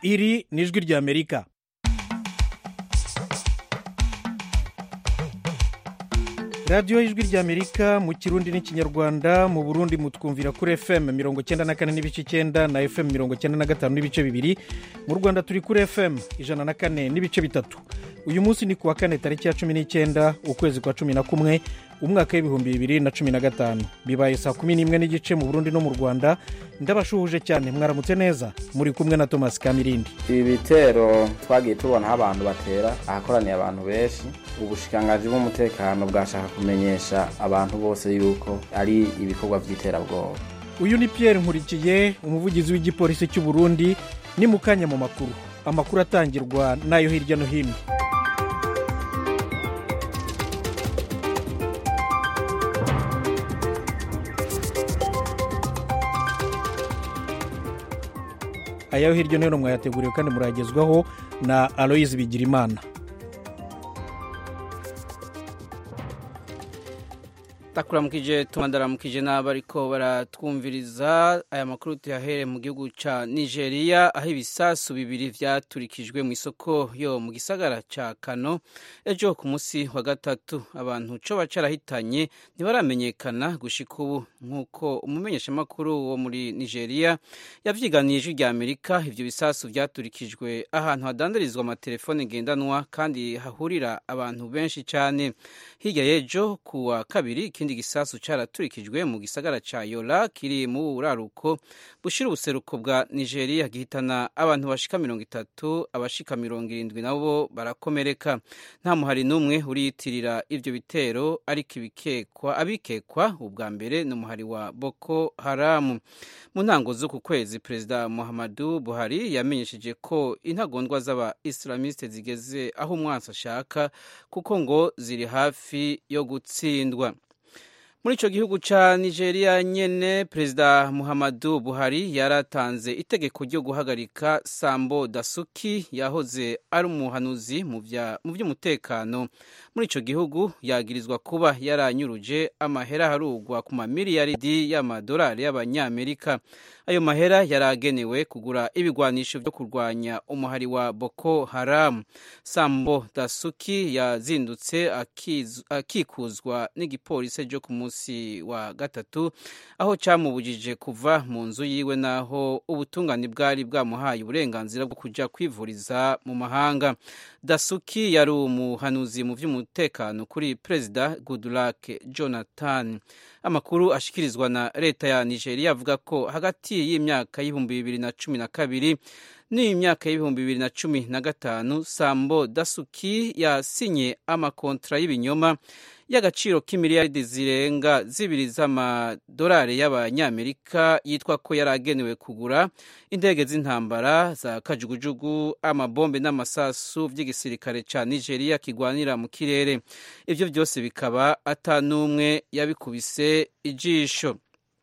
iri ni ijwi ry'amerika radiyo y'ijwi ry'amerika mu kirundi n'ikinyarwanda mu burundi mutwumvira kuri fm mirongo icyenda na kane n'ibice icyenda na fm mirongo icyenda na gatanu n'ibice bibiri mu rwanda turi kuri fm ijana na kane n'ibice bitatu uyu munsi ni ku wa kane tariki ya cumi n'icyenda ukwezi kwa cumi na kumwe umwaka w'ibihumbi bibiri na cumi na gatanu bibaye saa kumi n'imwe n'igice mu burundi no mu rwanda ndabashuhuje cyane mwaramutse neza muri kumwe na thomas kamirindi ibi bitero twagiye tubona aho abantu batera ahakoraniye abantu benshi ubushikiranganji bw'umutekano bwashaka kumenyesha abantu bose yuko ari ibikorwa by'iterabwoba uyu ni pierre nkurikiye umuvugizi w'igipolisi cy'u burundi ni mu kanya mu makuru amakuru atangirwa n'ayo hirya no hino ayaho hirya no hino mwayateguriwe kandi muragezwaho na aloyizi bigirimana takuramukije tumandaramukije n'abariko baratwumviriza aya makuru tuyahere mu gihugu ca nigeria aho ibisasu bibiri vyaturikijwe mu isoko yo mu gisagara ca kano ejo ku musi wa gatatu abantu coba carahitanye ntibaramenyekana gushika ubu nk'uko umumenyeshamakuru wo muri nigeria yavyiganiye ijwi rya amerika ivyo bisasu vyaturikijwe ahantu hadandarizwa amatelefone ngendanwa kandi hahurira abantu benshi cane hirya y'ejo ku wa kabiri ikindi gisasu caraturikijwe mu gisagara ca yola kiri mu buraruko bushira ubuseruko bwa nigeria gihitana abantu bashika mirongo itatu abashika mirongo irindwi nabo barakomereka nta muhari n'umwe uriyitirira ivyo bitero ariko ibikekwa abikekwa ubwa mbere ni umuhari wa boko haramu mu ntango z'uku kwezi perezida muhammadu buhari yamenyesheje ko intagondwa z'aba islamiste zigeze aho umwansi ashaka kuko ngo ziri hafi yo gutsindwa muri icyo gihugu cya nigeria nyine perezida muhammadu buhari yaratanze itegeko ryo guhagarika sambo dasuki yahoze ari umuhanuzi mu by'umutekano muri icyo gihugu yagirizwa kuba yaranyuruje amahera harugwa ku mamiliyaridi y'amadolari y'abanyamerika ayo mahera yari agenewe kugura ibigwanisho byo kurwanya umuhari wa boko haramu sambo dasuki yazindutse akikuzwa n'igipolisi cyo ku munsi wa gatatu aho cyamubujije kuva mu nzu yiwe n'aho ubutungane bwari bwamuhaye uburenganzira bwo kujya kwivuriza mu mahanga dasuki yari umuhanuzi mu by'umutekano kuri perezida goodluck jonathan amakuru ashikirizwa na leta ya nigeria avuga ko hagati y'imyaka y'ibihumbi bibiri na cumi na kabiri n'imyaka y'ibihumbi bibiri na cumi na gatanu sambo dasuki yasinye amakontra y'ibinyoma y'agaciro k'imiliyaridi zirenga zibiri z'amadolari y'abanyamerika yitwa ko yari agenewe kugura indege z'intambara za kajugujugu amabombe n'amasasu by'igisirikare cya nigeria kigwanira mu kirere ibyo byose bikaba atanumwe yabikubise ijisho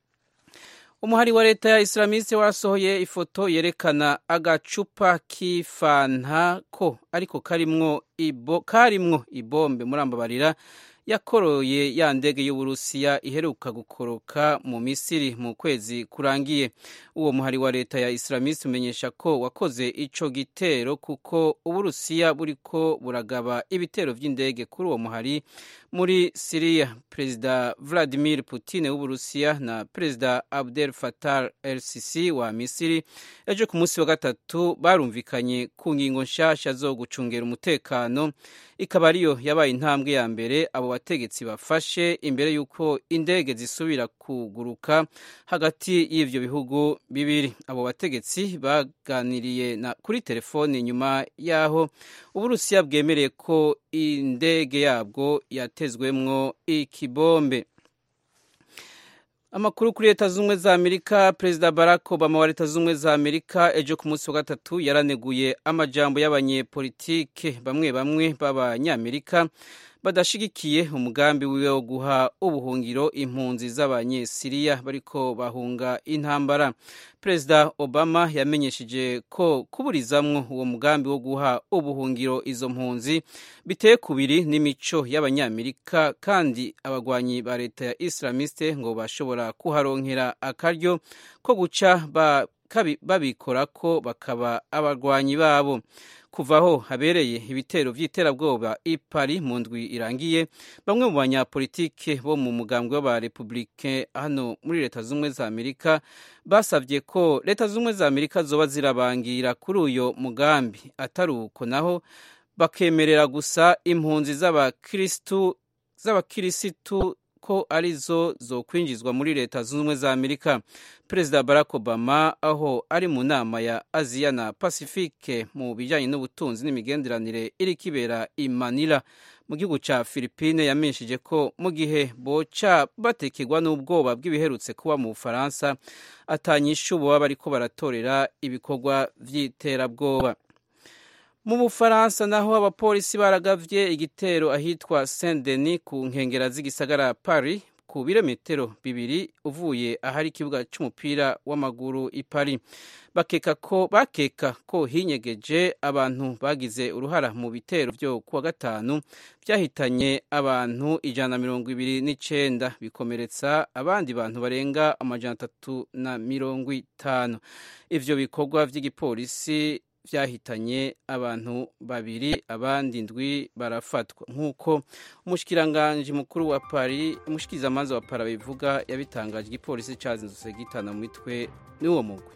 umuhari wa leta ya islamiste wasohoye ifoto yerekana agacupa k'ifanta ko ariko karimwo ibo karimwo ibombe murambabarira yakoroye ya ndege y'uburusiya iheruka gukoroka mu misiri mu kwezi kurangiye uwo muhari wa leta ya islamiste umenyesha ko wakoze ico gitero kuko uburusiya buriko buragaba ibitero vy'indege kuri uwo muhari muri siriya perezida vladimir putin w'uburusiya na perezida abdel fatar el sisi wa misiri ejo ku munsi wa gatatu barumvikanye ku ngingo nshasha zo gucungera umutekano ikaba ariyo yabaye intambwe ya mbere abo bategetsi bafashe imbere y'uko indege zisubira kuguruka hagati y'ivyo bihugu bibiri abo bategetsi baganiriye na kuri telefone nyuma y'aho uburusiya bwemereye ko indege yabwo yatezwemwo ikibombe amakuru kuri leta z'ubumwe za amerika perezida barack obama wa leta z'ubumwe za amerika ejo ku munsi wa gatatu yaraneguye amajambo y'abanyepolitike bamwe bamwe b'abanyamerika badashigikiye umugambi wiwe wo guha ubuhungiro impunzi z'abanyesiriya bariko bahunga intambara perezida obama yamenyesheje ko kuburizamwo uwo mugambi wo guha ubuhungiro izo mpunzi biteye kubiri n'imico y'abanyamerika kandi abagwanyi ba leta ya islamiste ngo bashobora kuharonkera akaryo ko guca babikora ko bakaba abarwanyi babo kuva aho habereye ibitero by'iterabwoba i Paris mu ndwi irangiye bamwe mu banyapolitike bo mu mugambwe w'abarepublike hano muri leta z'ubumwe za amerika basabye ko leta z'ubumwe za amerika zoba zirabangira kuri uyo mugambi atari uko naho bakemerera gusa impunzi z'abakirisitu ko arizo zo kwinjizwa muri leta zunze ubumwe za amerika perezida barack obama aho ari mu nama ya aziya na pacifique mu bijyanye n'ubutunzi n'imigenderanire iri kibera i manila mu gihugu cya philippine yamenyesheje ko mu gihe boca batekerwa n'ubwoba bw'ibiherutse kuba mu bufaransa atanyishu baba bariko baratorera ibikorwa by'iterabwoba mu bufaransa naho abapolisi baragavye igitero ahitwa saint denis ku nkengera z'igisagara paris ku birometero bibiri uvuye ahari ikibuga c'umupira w'amaguru i paris bakeka ko bakeka ko hinyegeje abantu bagize uruhara mu bitero vyo kuwa gatanu vyahitanye abantu ijana na mirongo ibiri n'icenda bikomeretsa abandi bantu barenga amajana atatu na mirongo itanu ivyo bikorwa vy'igipolisi vyahitanye abantu babiri abandi ndwi barafatwa nk'uko umushikiranganji mukuru wa Paris umushikirizamanza wa Paris bivuga yabitangaje igipolisi cazindutse gitana mu mitwe n'uwo mugwi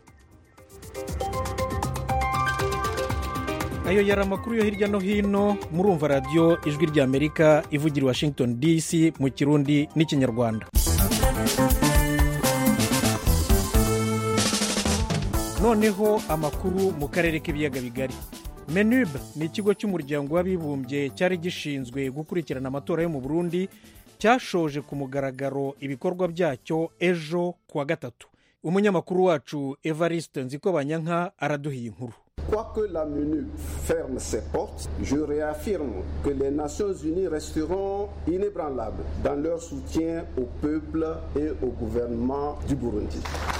ayo yari amakuru yo hirya no hino murumva radiyo ijwi ry'amerika ivugira i washington dc mu kirundi n'ikinyarwanda noneho amakuru mu karere k'ibiyaga bigari menub ni ikigo cy'umuryango w'abibumbye cyari gishinzwe gukurikirana amatora yo mu burundi cyashoje ku mugaragaro ibikorwa byacyo ejo kuwa gatatu umunyamakuru wacu evariste nzikobanyanka araduhiye inkuru Quoique la MONUC ferme ses portes, je réaffirme que les Nations Unies resteront inébranlables dans leur soutien au peuple et au gouvernement du Burundi.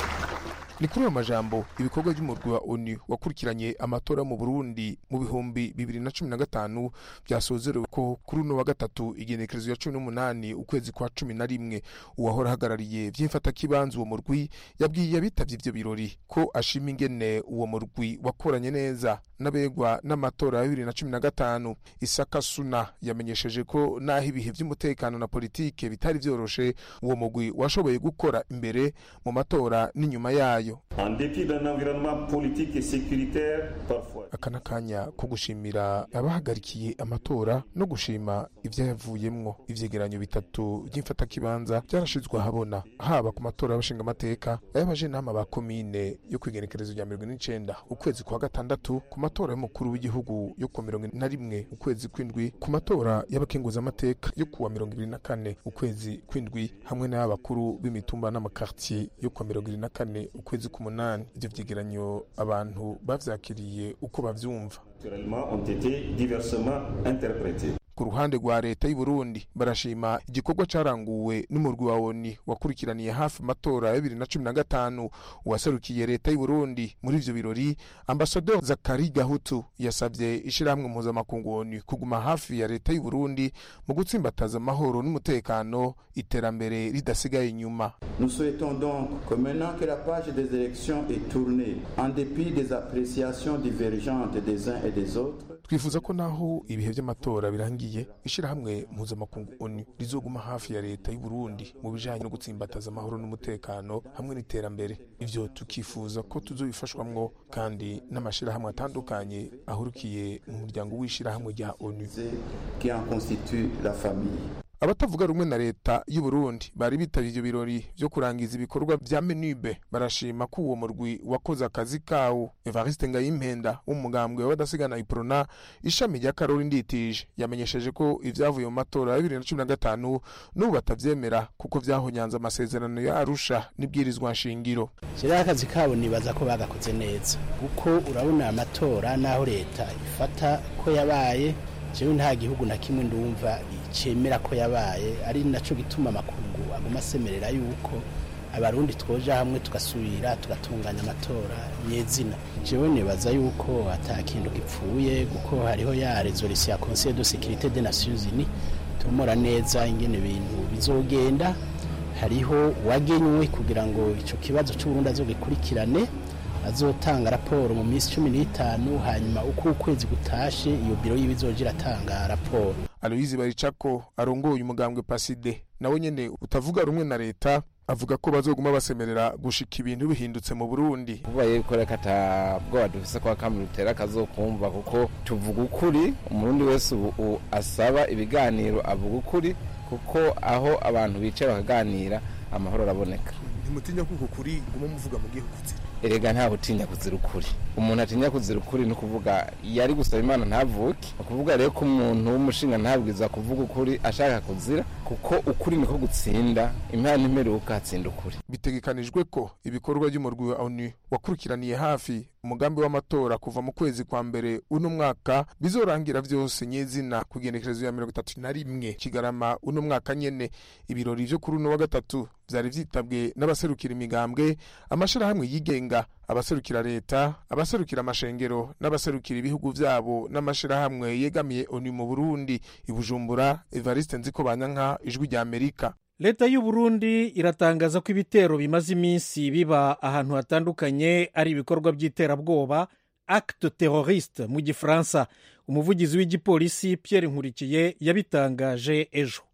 ni kuri ayo majambo ibikorwa by'umurwi wa onu wakurikiranye amatora mu burundi mu bihumbi bibiri na cumi na gatanu byasozerewe ko kuri uno wa gatatu igenekerezo ya cumi n'umunani ukwezi kwa cumi na rimwe uwahora ahagarariye vy'imfatakibanza uwo murwi yabwiye abitabye ivyo birori ko ashima ingene uwo murwi wakoranye neza n'abegwa n'amatora ya bibiri na cumi na gatanu isaka suna yamenyesheje ko n'aho ibihe vy'umutekano na politike bitari vyoroshe uwo murwi washoboye gukora imbere mu matora n'inyuma yayo En dépit d'un environnement politique et sécuritaire parfois. aka ni akanya ko gushimira abahagarikiye amatora no gushima ibyayavuyemwo ivyegeranyo bitatu by'imfatakibanza byarashizwe ahabona haba ku matora y'abashinga amateka ay'abajenama ba komine yo kwigenekerezo rya mirongo ine n'icenda ukwezi kwa gatandatu ku matora y'umukuru w'igihugu yo kuwa mirongo ine na rimwe ukwezi kw'indwi ku matora y'abakenguzamateka yo kuwa mirongo ibiri na kane ukwezi kw'indwi hamwe n'ay'abakuru b'imitumba n'amakartier yo kuwa mirongo ibiri na kane ukwezi k'umunani ivyo vyegeranyo abantu bavyakiriye uko bavyumva Naturellement, ont été diversement interprétés. ku ruhande rwa leta y'u Burundi barashima igikorwa caranguwe n'umurwi wa ONU wakurikiraniye hafi amatora ya bibiri na cumi na gatanu uwaserukiye leta y'u Burundi muri ivyo birori ambasador Zakari Gahutu yasavye ishirahamwe mpuzamakungu ONU kuguma hafi ya leta y'u Burundi mu gutsimbataza amahoro n'umutekano iterambere ridasigaye inyuma Nous souhaitons donc que maintenant que la page des élections est tournée, en dépit des appréciations divergentes des uns et des autres, twifuza ko naho ibihe vy'amatora birangiye ishirahamwe mpuzamakungu ONU rizoguma hafi ya leta y'u Burundi mu bijanye no gutsimbataza amahoro n'umutekano hamwe n'iterambere ivyo tukifuza ko tuzobifashwamwo kandi n'amashirahamwe atandukanye ahurukiye mu muryango w'ishirahamwe rya ONU c'est qui en constituent la famille. abatavuga rumwe na leta y'u Burundi bari bitavye ivyo birori vyo kurangiza ibikorwa vya menube barashima ko uwo murwi wakoze akazi kawo evariste ngayimpenda w'umugambwe w'abadasigana iprona ishami rya karori nditije yamenyesheje ko ivyavuye mu matora ya bibiri na cumi na gatanu n'ubu batavyemera kuko vyahonyanze amasezerano ya arusha n'ibwirizwa nshingiro kiriya akazi kabo nibaza ko bagakoze neza kuko urabona amatora n'aho leta ifata ko yabaye jewe nta gihugu na kimwe ndumva cemera ko yabaye ari naco gituma amakungu aguma asemerera yuko abarundi twoja hamwe tugasubira tugatunganya amatora nyezina jewe nibaza yuko ata kintu gipfuye kuko hariho ya resolution ya conseil de sécurité des nations unies tumura neza ingene ibintu bizogenda hariho uwagenywe kugira ngo ico kibazo c'uburundi azogikurikirane azotanga raporo mu minsi cumi n'itanu hanyuma uko ukwezi gutashe iyo biro yiwe izoja iratanga raporo aloyizi baricako arongoye umugambwe paside nawe nyene utavuga rumwe na leta avuga ko bazoguma basemerera gushika ibintu bihindutse mu burundi kuvuga yuko reka ata bwoba dufise kwa kamwe rutera akazokumva kuko tuvuga ukuri umurundi wese ubu asaba ibiganiro avuga ukuri kuko aho abantu bicaye bakaganira amahoro araboneka ntimutinya kuko kuri guma muvuga mu gihugu erega ntawe utinya kuzira ukuri umuntu atinya kuzira ukuri ni ukuvuga yari gusaba imana ntavuke ni ukuvuga rero ko umuntu w'umushinga ntabwiza kuvuga ukuri ashaka kuzira kuko ukuri niko gutsinda impano imperuka hatsinda ukuri bitegekanijwe ko ibikorwa by'umurwi wa onu wakurikiraniye hafi umugambi w'amatora kuva mu kwezi kwa mbere uno mwaka bizorangira vyose nyezina ku igenekerezo ya mirongo itatu na rimwe kigarama uno mwaka nyene ibirori vyo kuri uno wa gatatu vyari vyitabwe n'abaserukira imigambwe amashirahamwe yigenga abaserukira leta abaserukira amashengero n'abaserukira ibihugu vyabo n'amashirahamwe yegamiye onu mu burundi ibujumbura evariste nziko banyanka ijwi rya amerika leta y'u Burundi iratangaza ko ibitero bimaze iminsi biba ahantu hatandukanye ari ibikorwa by'iterabwoba acte terroriste mu gifaransa umuvugizi w'igipolisi Pierre nkurikiye yabitangaje ejo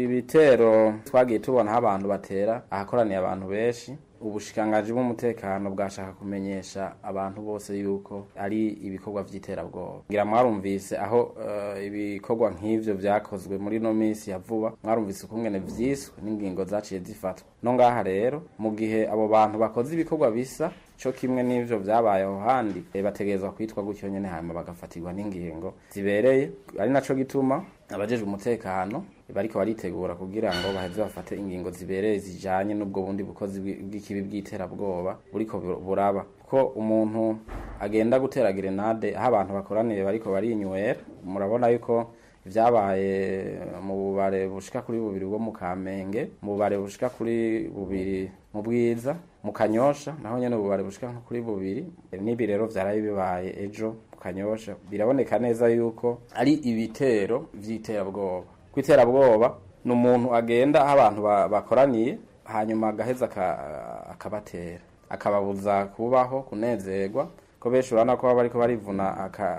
ibitero twagiye tubonaho abantu batera ahakoraniye abantu benshi ubushikangaji bw'umutekano bwashaka kumenyesha abantu bose yuko ari ibikorwa by'iterabwoba ngira mwarumvise aho ibikorwa nk'ivyo vyakozwe muri no minsi ya vuba mwarumvise ukungene vyiswe n'ingingo zaciye zifatwa no ngaha rero mu gihe abo bantu bakoze ibikorwa bisa co kimwe n'ivyo vyabaye aho handi bategerezwa kwitwa gutyo nyene hanyuma bagafatirwa n'ingingo zibereye ari naco gituma abajejwe umutekano bariko baritegura kugira ngo baheze bafate ingingo zibereye zijanye n'ubwo bundi bukozi bw'ikibi bw'iterabwoba buriko buraba ko umuntu agenda gutera grenade aho abantu bakoraniye bariko barinywera murabona yuko vyabaye mu bubare bushika kuri bubiri bwo mu Kamenge mu bubare bushika kuri bubiri mu Bwiza mu Kanyosha naho nyene ububare bushika nko kuri bubiri n'ibi rero vyaraye bibaye ejo mu Kanyosha biraboneka neza yuko ari ibitero vy'iterabwoba kw'iterabwoba ni umuntu agenda aho abantu bakoraniye hanyuma agaheza akabatera akababuza kubaho kunezerwa ko benshi urabona ko baba bariko barivuna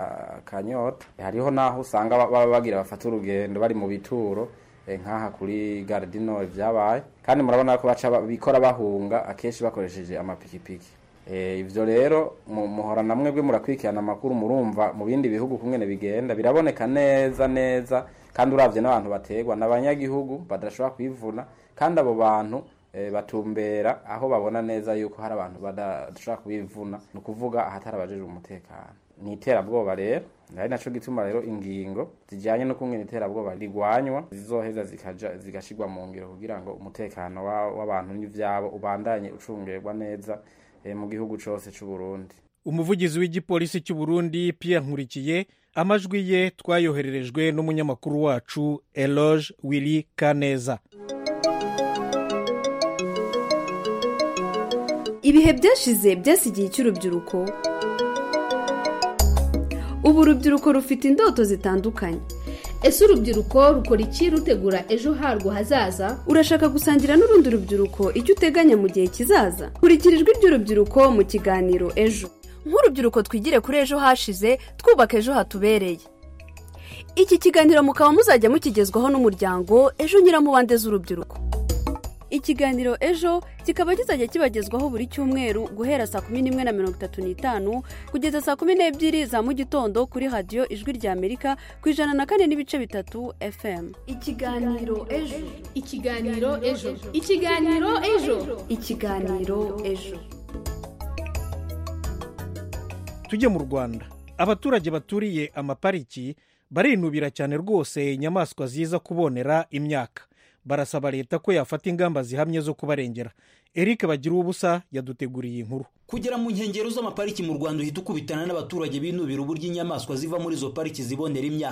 akanyota hariho n'aho usanga baba bagira bafata urugendo bari mu bituro nk'aha kuri gardino vyabaye kandi murabona ko baca bikora bahunga akenshi bakoresheje amapikipiki ivyo rero muhora na mwebwe murakurikirana amakuru murumva mu bindi bihugu kungene bigenda biraboneka neza neza kandi uravye n'abantu bategwa n'abanyagihugu badashobora kwivuna kandi abo bantu batumbera aho babona neza yuko hari abantu badashobora kubivuna ni ukuvuga ahatari abajejwe umutekano ni iterabwoba rero ari naco gituma rero ingingo zijanye no kungena iterabwoba rigwanywa zizoheza zikaja zigashirwa mu ngiro kugira ngo umutekano w'abantu n'ivyabo ubandanye ucungerwa neza mu gihugu cose c'u Burundi umuvugizi w'igipolisi cy'u Burundi Pierre Nkurikiye amajwi ye twayohererejwe n'umunyamakuru wacu Eloge Willy Kaneza ibihe byashize byasigiye cy'urubyiruko ubu urubyiruko rufite indoto zitandukanye ese urubyiruko rukora iki rutegura ejo harwo hazaza urashaka gusangira n'urundi rubyiruko icyo uteganya mu gihe kizaza kurikira ijwi ry'urubyiruko mu kiganiro ejo nk'urubyiruko twigire kuri ejo hashize twubaka ejo hatubereye iki kiganiro mukaba muzajya mukigezwaho n'umuryango ejo nyiramubande z'urubyiruko ikiganiro ejo kikaba kizajya kibagezwaho buri cyumweru guhera saa kumi n'imwe na mirongo itatu n'itanu kugeza saa kumi n'ebyiri za mu gitondo kuri radiyo ijwi rya amerika ku ijana na kane n'ibice bitatu fm ikiganiro ejo ikiganiro ejo ikiganiro ejo ikiganiro ejo tujye mu rwanda abaturage baturiye amapariki barinubira cyane rwose inyamaswa ziza kubonera imyaka barasaba leta ko yafata ingamba zihamye zo kubarengera eric bagira ubusa yaduteguriye inkuru kugera mu nkengero z'amapariki mu rwanda uhita ukubitana n'abaturage binubira uburyo inyamaswa ziva muri izo pariki zibonera imyaka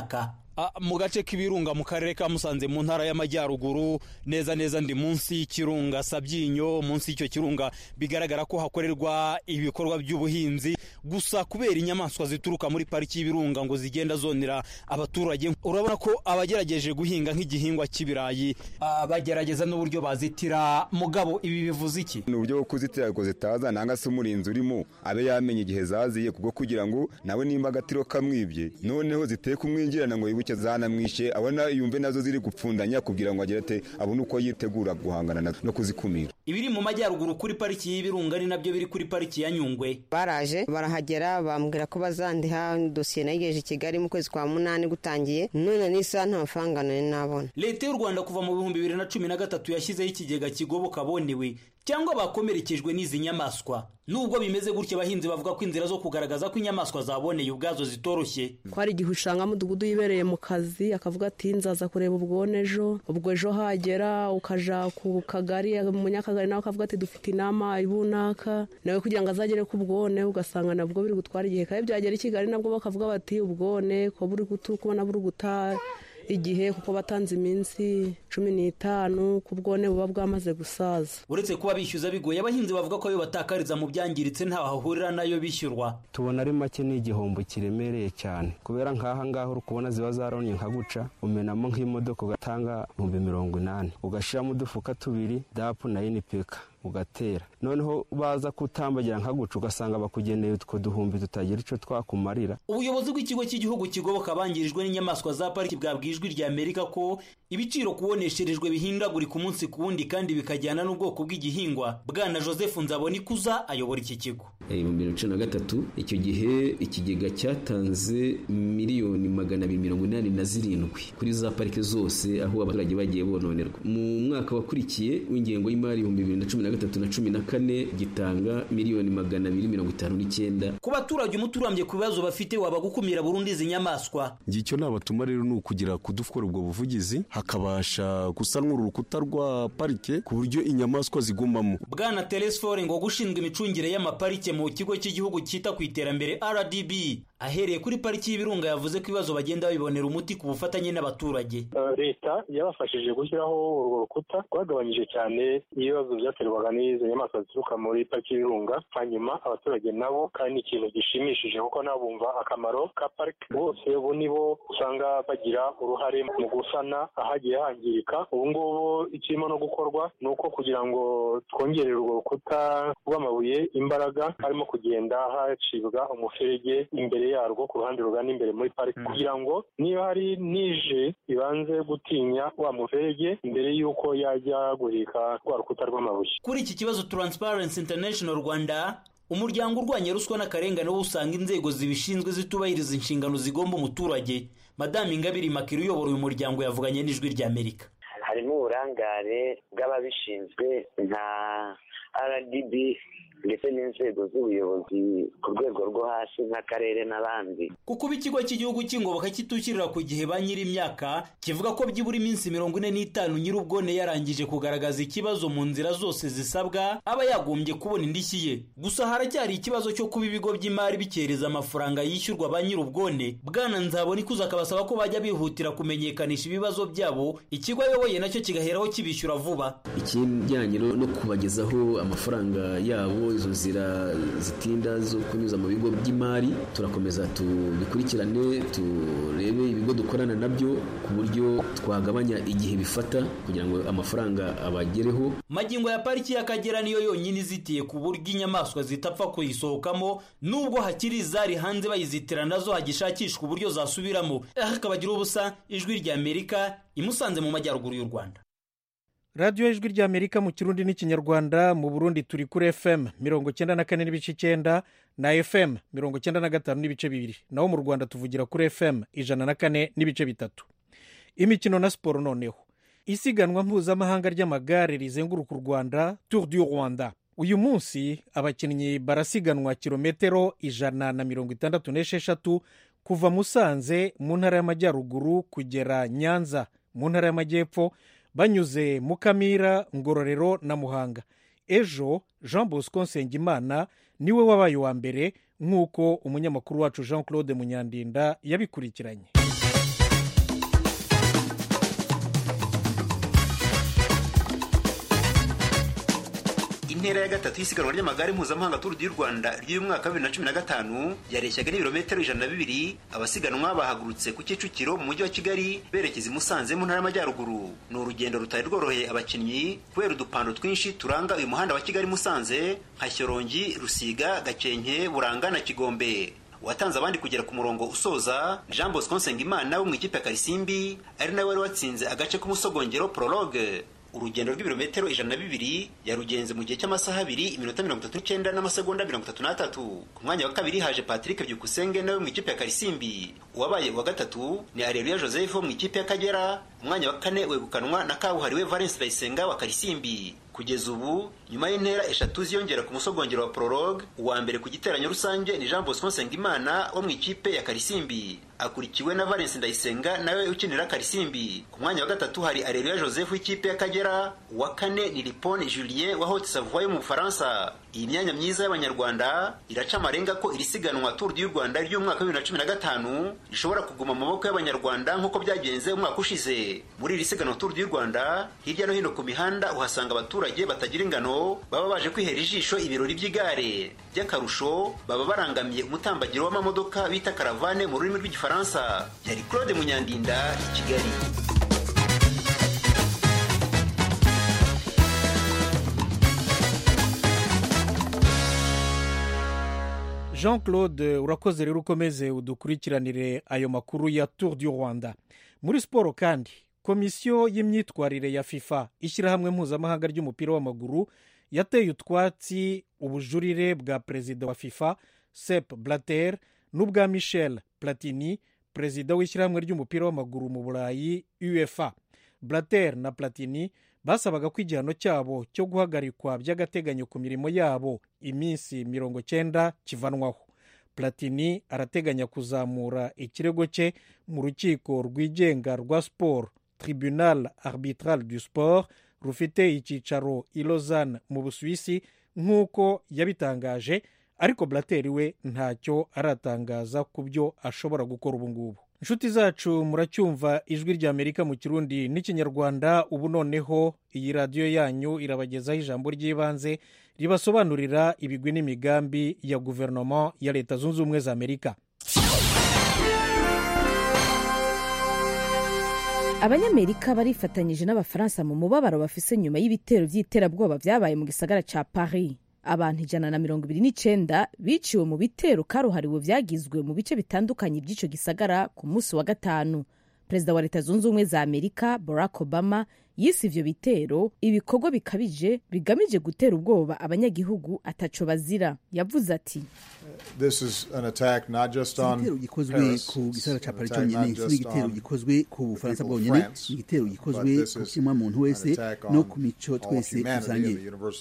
mu gace k'ibirunga mu karere ka musanze mu ntara y'amajyaruguru neza neza ndi munsi y'ikirunga sabyinyo munsi y'icyo kirunga bigaragara ko hakorerwa ibikorwa by'ubuhinzi gusa kubera inyamaswa zituruka muri pariki y'ibirunga ngo zigenda zonera abaturage urabona ko abagerageje guhinga nk'igihingwa cy'ibirayi bagerageza n'uburyo bazitira mugabo ibi bivuze iki ni uburyo bwo kuzitira ngo zitaza nanga se umurinzi urimo abe yamenye igihe zaziye kubwo kugira ngo nawe nimba agatiro kamwibye noneho ziteye kumwinjirana ngo yibuke zanamwishe abona yumve nazo ziri gupfundanya kugira ngo agire ate abone uko yitegura guhangana no kuzikumira ibiri mu majyaruguru kuri pariki y'ibirunga ni nabyo biri kuri pariki ya nyungwe baraje barahagera bambwira ko bazandiha dosiye nayigejeje i kigali mu kwezi kwa munani gutangiye none n'isaha nta mafaranga nari nabona leta y'u rwanda kuva mu bihumbi bibiri na cumi na gatatu yashyizeho ikigega kigoboka abonewe cyangwa bakomerekejwe n'izi nyamaswa nubwo bimeze gutya abahinzi bavuga ko inzira zo kugaragaza ko inyamaswa zaboneye ubwazo zitoroshye ko hari igihe usanga mudugudu yibereye mu kazi akavuga ati nzaza kureba ubwone ejo ubwo ejo hagera ukaja ku kagari umunyakagari nawe akavuga ati dufite inama ibunaka nawe kugira ngo azagere ku bwone ugasanga nabwo biri gutwara igihe kandi byagera i kigali nabwo bakavuga bati ubwone ko buri kubona buri guta igihe kuko batanze iminsi cumi n'itanu ku bwone buba bwamaze gusaza uretse kuba bishyuza bigoye abahinzi bavuga ko ayo batakariza mu byangiritse ntaho hahurira nayo bishyurwa tubona ari make ni igihombo kiremereye cyane kubera nk'aha ngaha uri kubona ziba zaronye nka guca umenamo nk'imodoka ugatanga ibihumbi mirongo inani ugashyiramo udufuka tubiri dapu na inipeka ugatera noneho baza kutambagira nka guca ugasanga bakugeneye utwo duhumbi tutagira icyo twakumarira ubuyobozi bw'ikigo cy'igihugu kigoboka abangirijwe n'inyamaswa za pariki bwabwiye ijwi rya amerika ko ibiciro kubonesherejwe bihindagurika umunsi ku wundi kandi bikajyana n'ubwoko bw'igihingwa bwana joseph nzabonikuza ayobora iki kigo ibihumbi bibiri na cumi na gatatu icyo gihe ikigega cyatanze miliyoni magana abiri mirongo inani na zirindwi kuri za pariki zose aho abaturage bagiye bononerwa mu mwaka wakurikiye w'ingengo y'imari ibihumbi bibiri na cumi na gatatu na cumi na kane gitanga miliyoni magana abiri mirongo itanu n'icyenda ku baturage umuti urambye ku bibazo bafite waba gukumira burundu izi nyamaswa icyo nabatuma rero ni ukugira kudukora ubwo buvugizi hakabasha gusanwa urukuta rwa parike ku buryo inyamaswa zigumamo bwana telesfore ngo gushinzwe imicungire y'amaparike mu kigo cy'igihugu cyita ku iterambere rdb ahereye kuri pariki y'ibirunga yavuze ko ibibazo bagenda babibonera umuti ku bufatanye n'abaturage leta yabafashije gushyiraho urwo rukuta rwagabanyije cyane ibibazo byaterwaga n'izo nyamaswa zituruka muri pariki y'ibirunga hanyuma abaturage nabo kandi ni ikintu gishimishije kuko nabo bumva akamaro ka pariki bose ubu nibo usanga bagira uruhare mu gusana ahagiye hangirika ubu ngubu ikirimo no gukorwa ni uko kugira ngo twongerere urwo rukuta rw'amabuye imbaraga harimo kugenda hacibwa umuferege imbere yarwo ku ruhande rugana imbere muri pariki kugira ngo niba hari nije ibanze gutinya wa muferege mbere y'uko yajya guhika rwa rukuta rw'amabuye kuri iki kibazo Transparency International Rwanda umuryango urwanya ruswa n'akarengane wo usanga inzego zibishinzwe zitubahiriza inshingano zigomba umuturage madame ingabire makiri uyobora uyu muryango yavuganye n'ijwi ry'amerika harimo uburangare bw'ababishinzwe nka rdb ndetse n'inzego z'ubuyobozi ku rwego rwo hasi nk'akarere n'abandi kuko ikigo cy'igihugu cy'ingoboka kitushyirira ku gihe ba nyir'imyaka kivuga ko byibura iminsi mirongo ine n'itanu nyir'ubwone yarangije kugaragaza ikibazo mu nzira zose zisabwa aba yagombye kubona indishyi ye gusa haracyari ikibazo cyo kuba ibigo by'imari bikereza amafaranga yishyurwa ba nyir'ubwone bwana nzabona ikuza akabasaba ko bajya bihutira kumenyekanisha ibibazo byabo ikigo ayoboye nacyo kigaheraho kibishyura vuba ikijyanye no kubagezaho amafaranga yabo izo nzira zitinda zo kunyuza mu bigo by'imari turakomeza tubikurikirane turebe ibigo dukorana nabyo ku buryo twagabanya igihe bifata kugira ngo amafaranga abagereho magingo ya pariki y'akagera niyo yonyine izitiye ku buryo inyamaswa zitapfa kuyisohokamo nubwo hakiri izari hanze bayizitira nazo hagishakishwa uburyo zasubiramo hakabagira ubusa ijwi rya amerika imusanze mu majyaruguru y'u rwanda radiyo ijwi ry'amerika mu kirundi n'ikinyarwanda mu burundi turi kuri fm mirongo icyenda na kane n'ibice icyenda na fm mirongo icyenda na gatanu n'ibice bibiri naho mu rwanda tuvugira kuri fm ijana na kane n'ibice bitatu imikino na siporo noneho isiganwa mpuzamahanga ry'amagare rizenguruka u rwanda tour du rwanda uyu munsi abakinnyi barasiganwa kilometero ijana na mirongo itandatu n'esheshatu kuva musanze mu ntara y'amajyaruguru kugera nyanza mu ntara y'amajyepfo banyuze mukamira ngororero na muhanga ejo jean bosco nsengimana niwe wabaye uwa mbere nk'uko umunyamakuru wacu jean claude munyandinda yabikurikiranye intera ya gatatu y'isiganwa ry'amagare mpuzamahanga turu du rwanda ry'uyu mwaka wa bibiri na cumi na gatanu yareshyaga n'ibirometero ijana na bibiri abasiganwa bahagurutse ku kicukiro mu mujyi wa kigali berekeza i musanze mu ntara y'amajyaruguru ni urugendo rutari rworoheye abakinnyi kubera udupando twinshi turanga uyu muhanda wa kigali musanze nka shyorongi rusiga gakenke buranga na kigombe watanze abandi kugera ku murongo usoza jean bosco nsengimana wo mu ikipe ya karisimbi ari nawe wari watsinze agace k'umusogongero prologue urugendo rw'ibirometero ijana na bibiri yarugenze mu gihe cy'amasaha abiri iminota mirongo itatu n'icyenda n'amasegonda mirongo itatu n'atatu ku mwanya wa kabiri haje patrick byukusenge nawe mu ikipe ya karisimbi uwabaye uwa gatatu ni areruya joseph wo mu ikipe y'akagera umwanya wa kane wegukanwa na kabuhariwe valence ndayisenga wa karisimbi kugeza ubu nyuma y'intera eshatu ziyongera ku musogongero wa prologue uwa mbere ku giteranyo rusange ni jean bosco nsengimana wo mu ikipe ya karisimbi akurikiwe na valence ndayisenga nawe ukinira karisimbi ku mwanya wa gatatu hari areruya joseph w'ikipe y'akagera uwa kane ni lipone julien wa haute savoie yo mu bufaransa iyi myanya myiza y'abanyarwanda iraca amarenga ko iri siganwa tour du rwanda ry'umwaka wa bibiri na cumi na gatanu rishobora kuguma mu maboko y'abanyarwanda nk'uko byagenze umwaka ushize muri iri siganwa tour du rwanda hirya no hino ku mihanda uhasanga abaturage batagira ingano baba baje kwihera ijisho ibirori by'igare by'akarusho baba barangamiye umutambagiro w'amamodoka bita karavane mu rurimi rw'igifaransa yari claude munyandinda i kigali jean claude urakoze rero ukomeze udukurikiranire ayo makuru ya tour du rwanda muri siporo kandi komisiyo y'imyitwarire ya fifa ishyirahamwe mpuzamahanga ry'umupira w'amaguru yateye utwatsi ubujurire bwa perezida wa fifa sep blatter n'ubwa michel platini perezida w'ishyirahamwe ry'umupira w'amaguru mu burayi uefa blatter na platini basabaga ko igihano cyabo cyo guhagarikwa by'agateganyo ku mirimo yabo iminsi mirongo cyenda kivanwaho platini arateganya kuzamura ikirego cye mu rukiko rwigenga rwa siporo tribunal arbitral du sport rufite icyicaro i lausanne mu busuwisi nk'uko yabitangaje ariko blateri we ntacyo aratangaza ku byo ashobora gukora ubu ngubu inshuti zacu muracyumva ijwi ry'amerika mu kirundi n'ikinyarwanda ubu noneho iyi radiyo yanyu irabagezaho ijambo ry'ibanze ribasobanurira ibigwi n'imigambi ya guverinoma ya leta zunze ubumwe za amerika abanyamerika barifatanyije n'abafaransa mu mubabaro bafise nyuma y'ibitero by'iterabwoba byabaye mu gisagara ca paris abantu ijana na mirongo ibiri n'icenda biciwe mu bitero karuhariwe vyagizwe mu bice bitandukanye by'ico gisagara ku munsi wa gatanu perezida wa leta zunze ubumwe za amerika barack obama yise ivyo bitero ibikorwa bikabije bigamije gutera ubwoba abanyagihugu ataco bazira yavuze ati igitero gikozwe ku gisagara ca paris cyonyine si igitero gikozwe ku bufaransa bwonyene ni igitero gikozwe ku kimwa muntu wese no ku mico twese dusangiye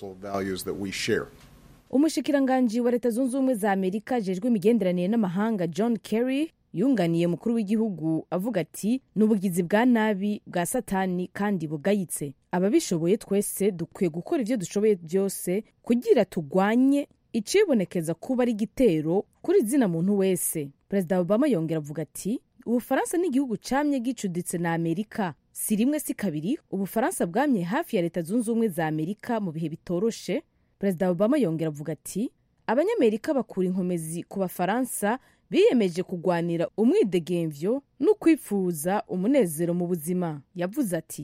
umushikiranganji wa leta zunze ubumwe za amerika ajejwe imigenderanire n'amahanga john kerry yunganiye mukuru w'igihugu avuga ati ni ubugizi bwa nabi bwa satani kandi bugayitse ababishoboye twese dukwiye gukora ibyo dushoboye byose kugira tugwanye icibonekeza kuba ari igitero kuri zina muntu wese perezida obama yongera avuga ati ubufaransa ni igihugu camye gicuditse na amerika si rimwe si kabiri ubufaransa bwamye hafi ya leta zunze ubumwe za amerika mu bihe bitoroshe perezida obama yongera avuga ati abanyamerika bakura inkomezi ku bafaransa biyemeje kugwanira umwidegemvyo no kwifuza umunezero mu buzima yavuze ati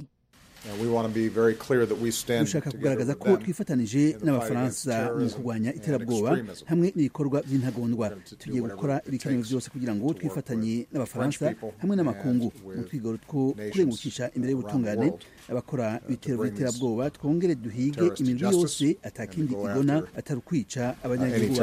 dushaka kugaragaza ko twifatanije n'abafaransa mu kurwanya iterabwoba hamwe n'ibikorwa by'intagondwa tugiye gukora ibikenewe byose kugira ngo twifatanye n'abafaransa hamwe n'amakungu mu twigoro two kurengukisha imbere y'ubutungane abakora ibitero by'iterabwoba twongere duhige imijyi yose atakindi igona atari ukwica abanyagihugu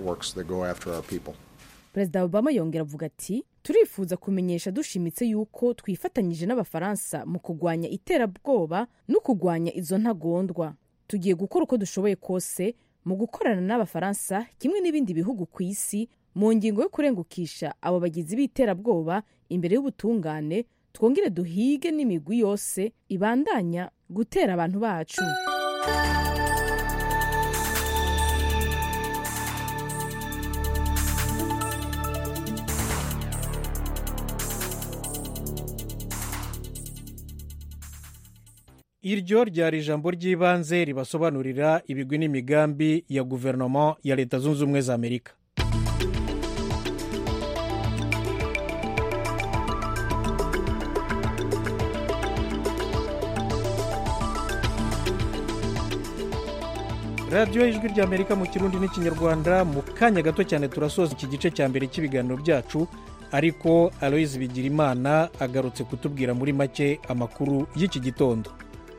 perezida obama yongera avuga ati turifuza kumenyesha dushimitse yuko twifatanyije n'abafaransa mu kurwanya iterabwoba no kurwanya izo ntagondwa tugiye gukora uko dushoboye kose mu gukorana n'abafaransa kimwe n'ibindi bihugu ku isi mu ngingo yo kurengukisha abo bagizi b'iterabwoba imbere y'ubutungane twongere duhige n'imigwi yose ibandanya gutera abantu bacu iryo ryari ijambo ry'ibanze ribasobanurira ibigwi n'imigambi ya guverinoma ya leta zunze ubumwe za amerika radiyo ijwi rya amerika mu kirundi n'ikinyarwanda mu kanya gato cyane turasoza iki gice cya mbere cy'ibiganiro byacu ariko aloyizi bigirimana agarutse kutubwira muri make amakuru y'iki gitondo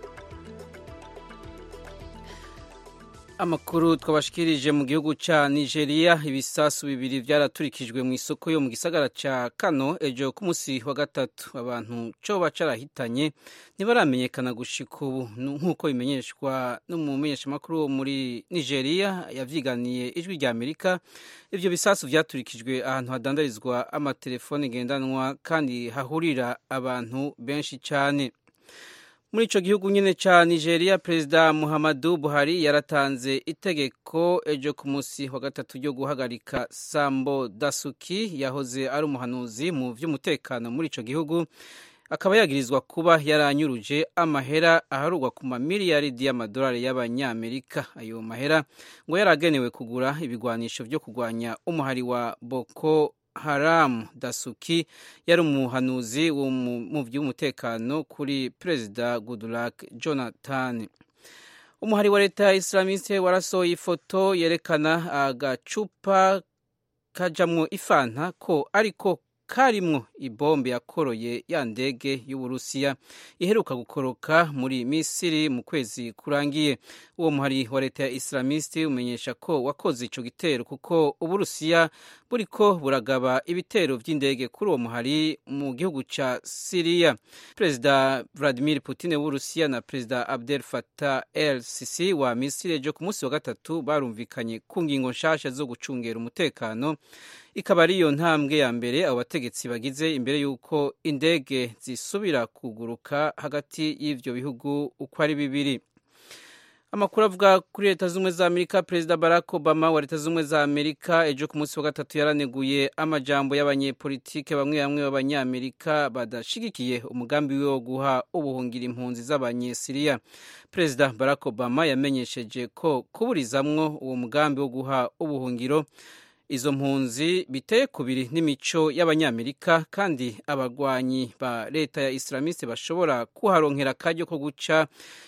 amakuru twabashikirije mu gihugu cya nigeria ibisasu bibiri byaraturikijwe mu isoko yo mu gisagara cya kano ejo ku munsi wa gatatu abantu cyo bacarahitanye ntibaramenyekana gushika ubu nk'uko bimenyeshwa n'umumenyeshamakuru wo muri nigeria yavyiganiye ijwi rya amerika ibyo bisasu byaturikijwe ahantu hadandarizwa amatelefone ngendanwa kandi hahurira abantu benshi cyane muri icyo gihugu nyine cya nigeria perezida muhammadu buhari yaratanze itegeko ejo ku munsi wa gatatu ryo guhagarika sambo dasuki yahoze ari umuhanuzi mu by'umutekano muri icyo gihugu akaba yagirizwa kuba yaranyuruje amahera aharugwa ku mamiliyaridi y'amadolari y'abanyamerika ayo mahera ngo yaragenewe kugura ibigwanisho byo kurwanya umuhari wa boko haramu dasuki yari umuhanuzi mu by'umutekano kuri perezida goodluck jonathan umuhari wa leta ya islamiste warasohoye ifoto yerekana agacupa kajamwo ifanta ko ariko karimwo ibombe yakoroye ya ndege y'uburusiya iheruka gukoroka muri misiri mu kwezi kurangiye uwo muhari wa leta ya islamiste umenyesha ko wakoze ico gitero kuko uburusiya buriko buragaba ibitero vy'indege kuri uwo muhari mu gihugu ca siriya perezida vladimir putin w'uburusiya na perezida abdel fatah el sisi wa misiri ejo ku munsi wa gatatu barumvikanye ku ngingo nshasha zo gucungera umutekano ikaba ari iyo ntambwe ya mbere abo bategetsi bagize imbere y'uko indege zisubira kuguruka hagati y'ivyo bihugu uko ari bibiri amakuru avuga kuri leta z'ubumwe za amerika perezida barack obama wa leta z'ubumwe za amerika ejo ku munsi wa gatatu yaraneguye amajambo y'abanyepolitike bamwe bamwe b'abanyamerika badashigikiye umugambi we wo guha ubuhungira impunzi z'abanyesiriya perezida barack obama yamenyesheje ko kuburizamwo uwo mugambi wo guha ubuhungiro izo mpunzi biteye kubiri n'imico y'abanyamerika kandi abarwanyi ba leta ya islamiste bashobora kuharonkera akaryo ko guca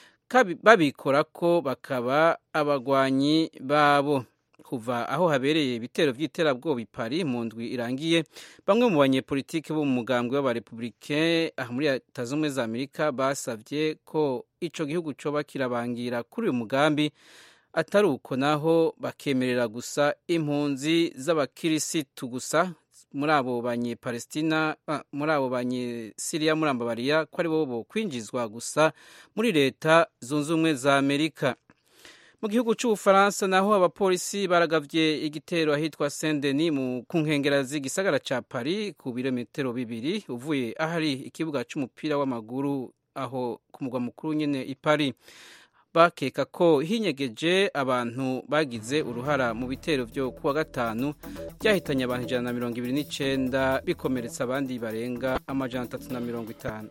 babikora ko bakaba abarwanyi babo kuva aho habereye ibitero by'iterabwoba i Paris mu ndwi irangiye bamwe mu banyepolitiki bo mu mugambwe w'abarepublike aha muri leta z'ubumwe za amerika basabye ko ico gihugu coba kirabangira kuri uyu mugambi atari uko naho bakemerera gusa impunzi z'abakirisitu gusa muri abo banyepalestina muri abo banyesiriya muri ambabariya ko ari bo bo kwinjizwa gusa muri leta zunze ubumwe za amerika mu gihugu cy'ubufaransa naho abapolisi baragavye igitero ahitwa saint denis ku nkengera z'igisagara ca paris ku birometero bibiri uvuye ahari ikibuga c'umupira w'amaguru aho ku mugwa mukuru nyene i paris bakeka ko hinyegeje abantu bagize uruhara mu bitero byo kuwa gatanu byahitanye abantu ijana na mirongo ibiri n'icyenda bikomeretsa abandi barenga amajana atatu na mirongo itanu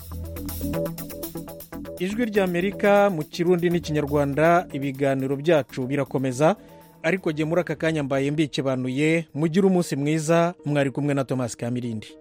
ijwi ry'amerika mu kirundi n'ikinyarwanda ibiganiro byacu birakomeza ariko jye muri aka kanya mbaye mbikebanuye mugire umunsi mwiza mwari kumwe na tomasi kamirindi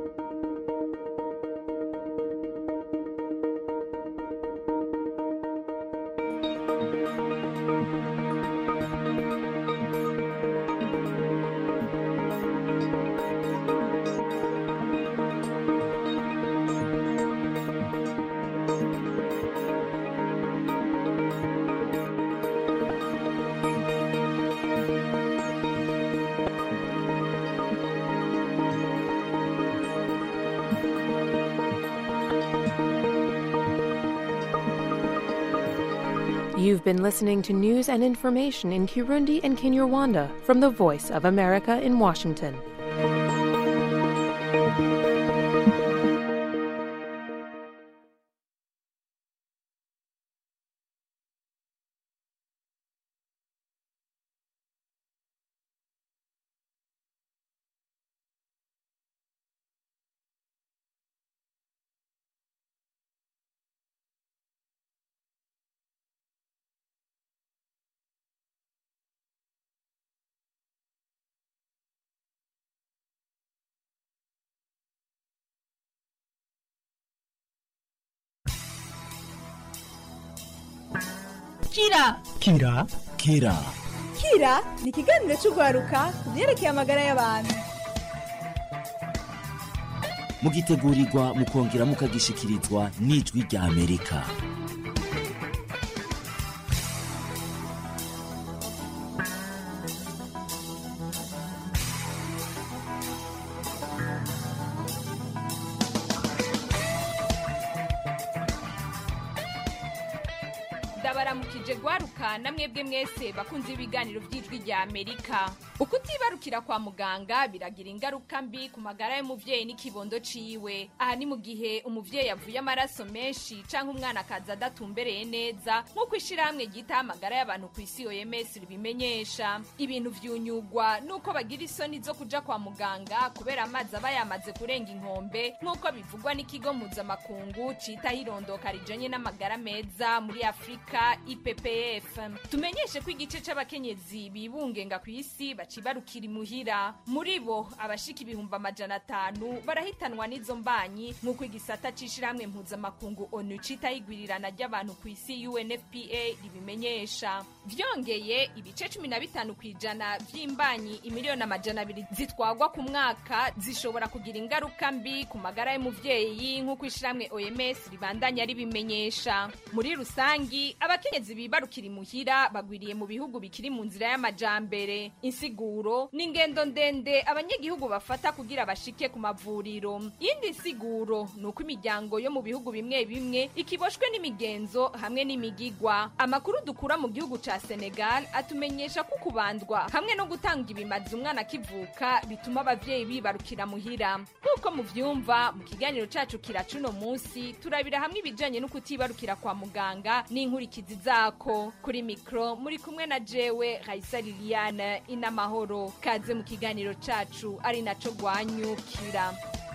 You've been listening to news and information in Kirundi and Kinyarwanda from the Voice of America in Washington. kira kira kira kira ni ikiganiro cy'urwaruka ku byerekeye amagara y'abantu mugitegurirwa mukongera mukagishikirizwa n'ijwi rya amerika ndabaramukije gwaruka na mwebwe mwese bakunze ibiganiro by'ijwi rya amerika ukutibarukira kwa muganga biragira ingaruka mbi ku magara y'umuvyeyi n'ikibondo ciwe aha ni mu gihe umuvyeyi avuye amaraso menshi canke umwana akaza adatumbereye neza nk'uko ishirahamwe ryitaho amagara y'abantu ku isi oms ribimenyesha ibintu vyunyugwa nuko bagira isoni zo kuja kwa muganga kubera amazi aba yamaze kurenga inkombe nk'uko bivugwa n'ikigo mpuzamakungu citaho irondoka rijanye n'amagara meza muri afurika ippf tumenyeshe ko igice c'abakenyezi bibungenga ku isi bacibarukira imuhira muri bo abashika ibihumbi amajana atanu barahitanwa n'izo mbanyi nk'uko igisata c'ishirahamwe mpuzamakungu onu citaho igwirirana ry'abantu ku isi unfpa ribimenyesha vyongeye ibice cumi na bitanu kw'ijana vy'imbanyi imiliyoni amajana abiri zitwagwa ku mwaka zishobora kugira ingaruka mbi ku magara y'umuvyeyi nk'uko ishirahamwe oms ribandanya ribimenyesha muri rusangi abakenyezi bibarukira imuhira bagwiriye mu bihugu bikiri mu nzira y'amajambere insiguro ni ingendo ndende abanyagihugu bafata kugira bashike ku mavuriro yindi nsiguro ni uko imiryango yo mu bihugu bimwe bimwe ikiboshwe n'imigenzo hamwe n'imigigwa amakuru dukura mu gihugu ca senegal atumenyesha ko kubandwa hamwe no gutanga ibimazi umwana akivuka bituma abavyeyi bibarukira muhira nk'uko muvyumva mu kiganiro cacu kiracuno munsi turabira hamwe ibijanye no kutibarukira kwa muganga n'inkurikizi zako kuri mikro muri kumwe na jewe Raisa Liliane inamahoro kaze mu kiganiro cacu ari naco gwanyukira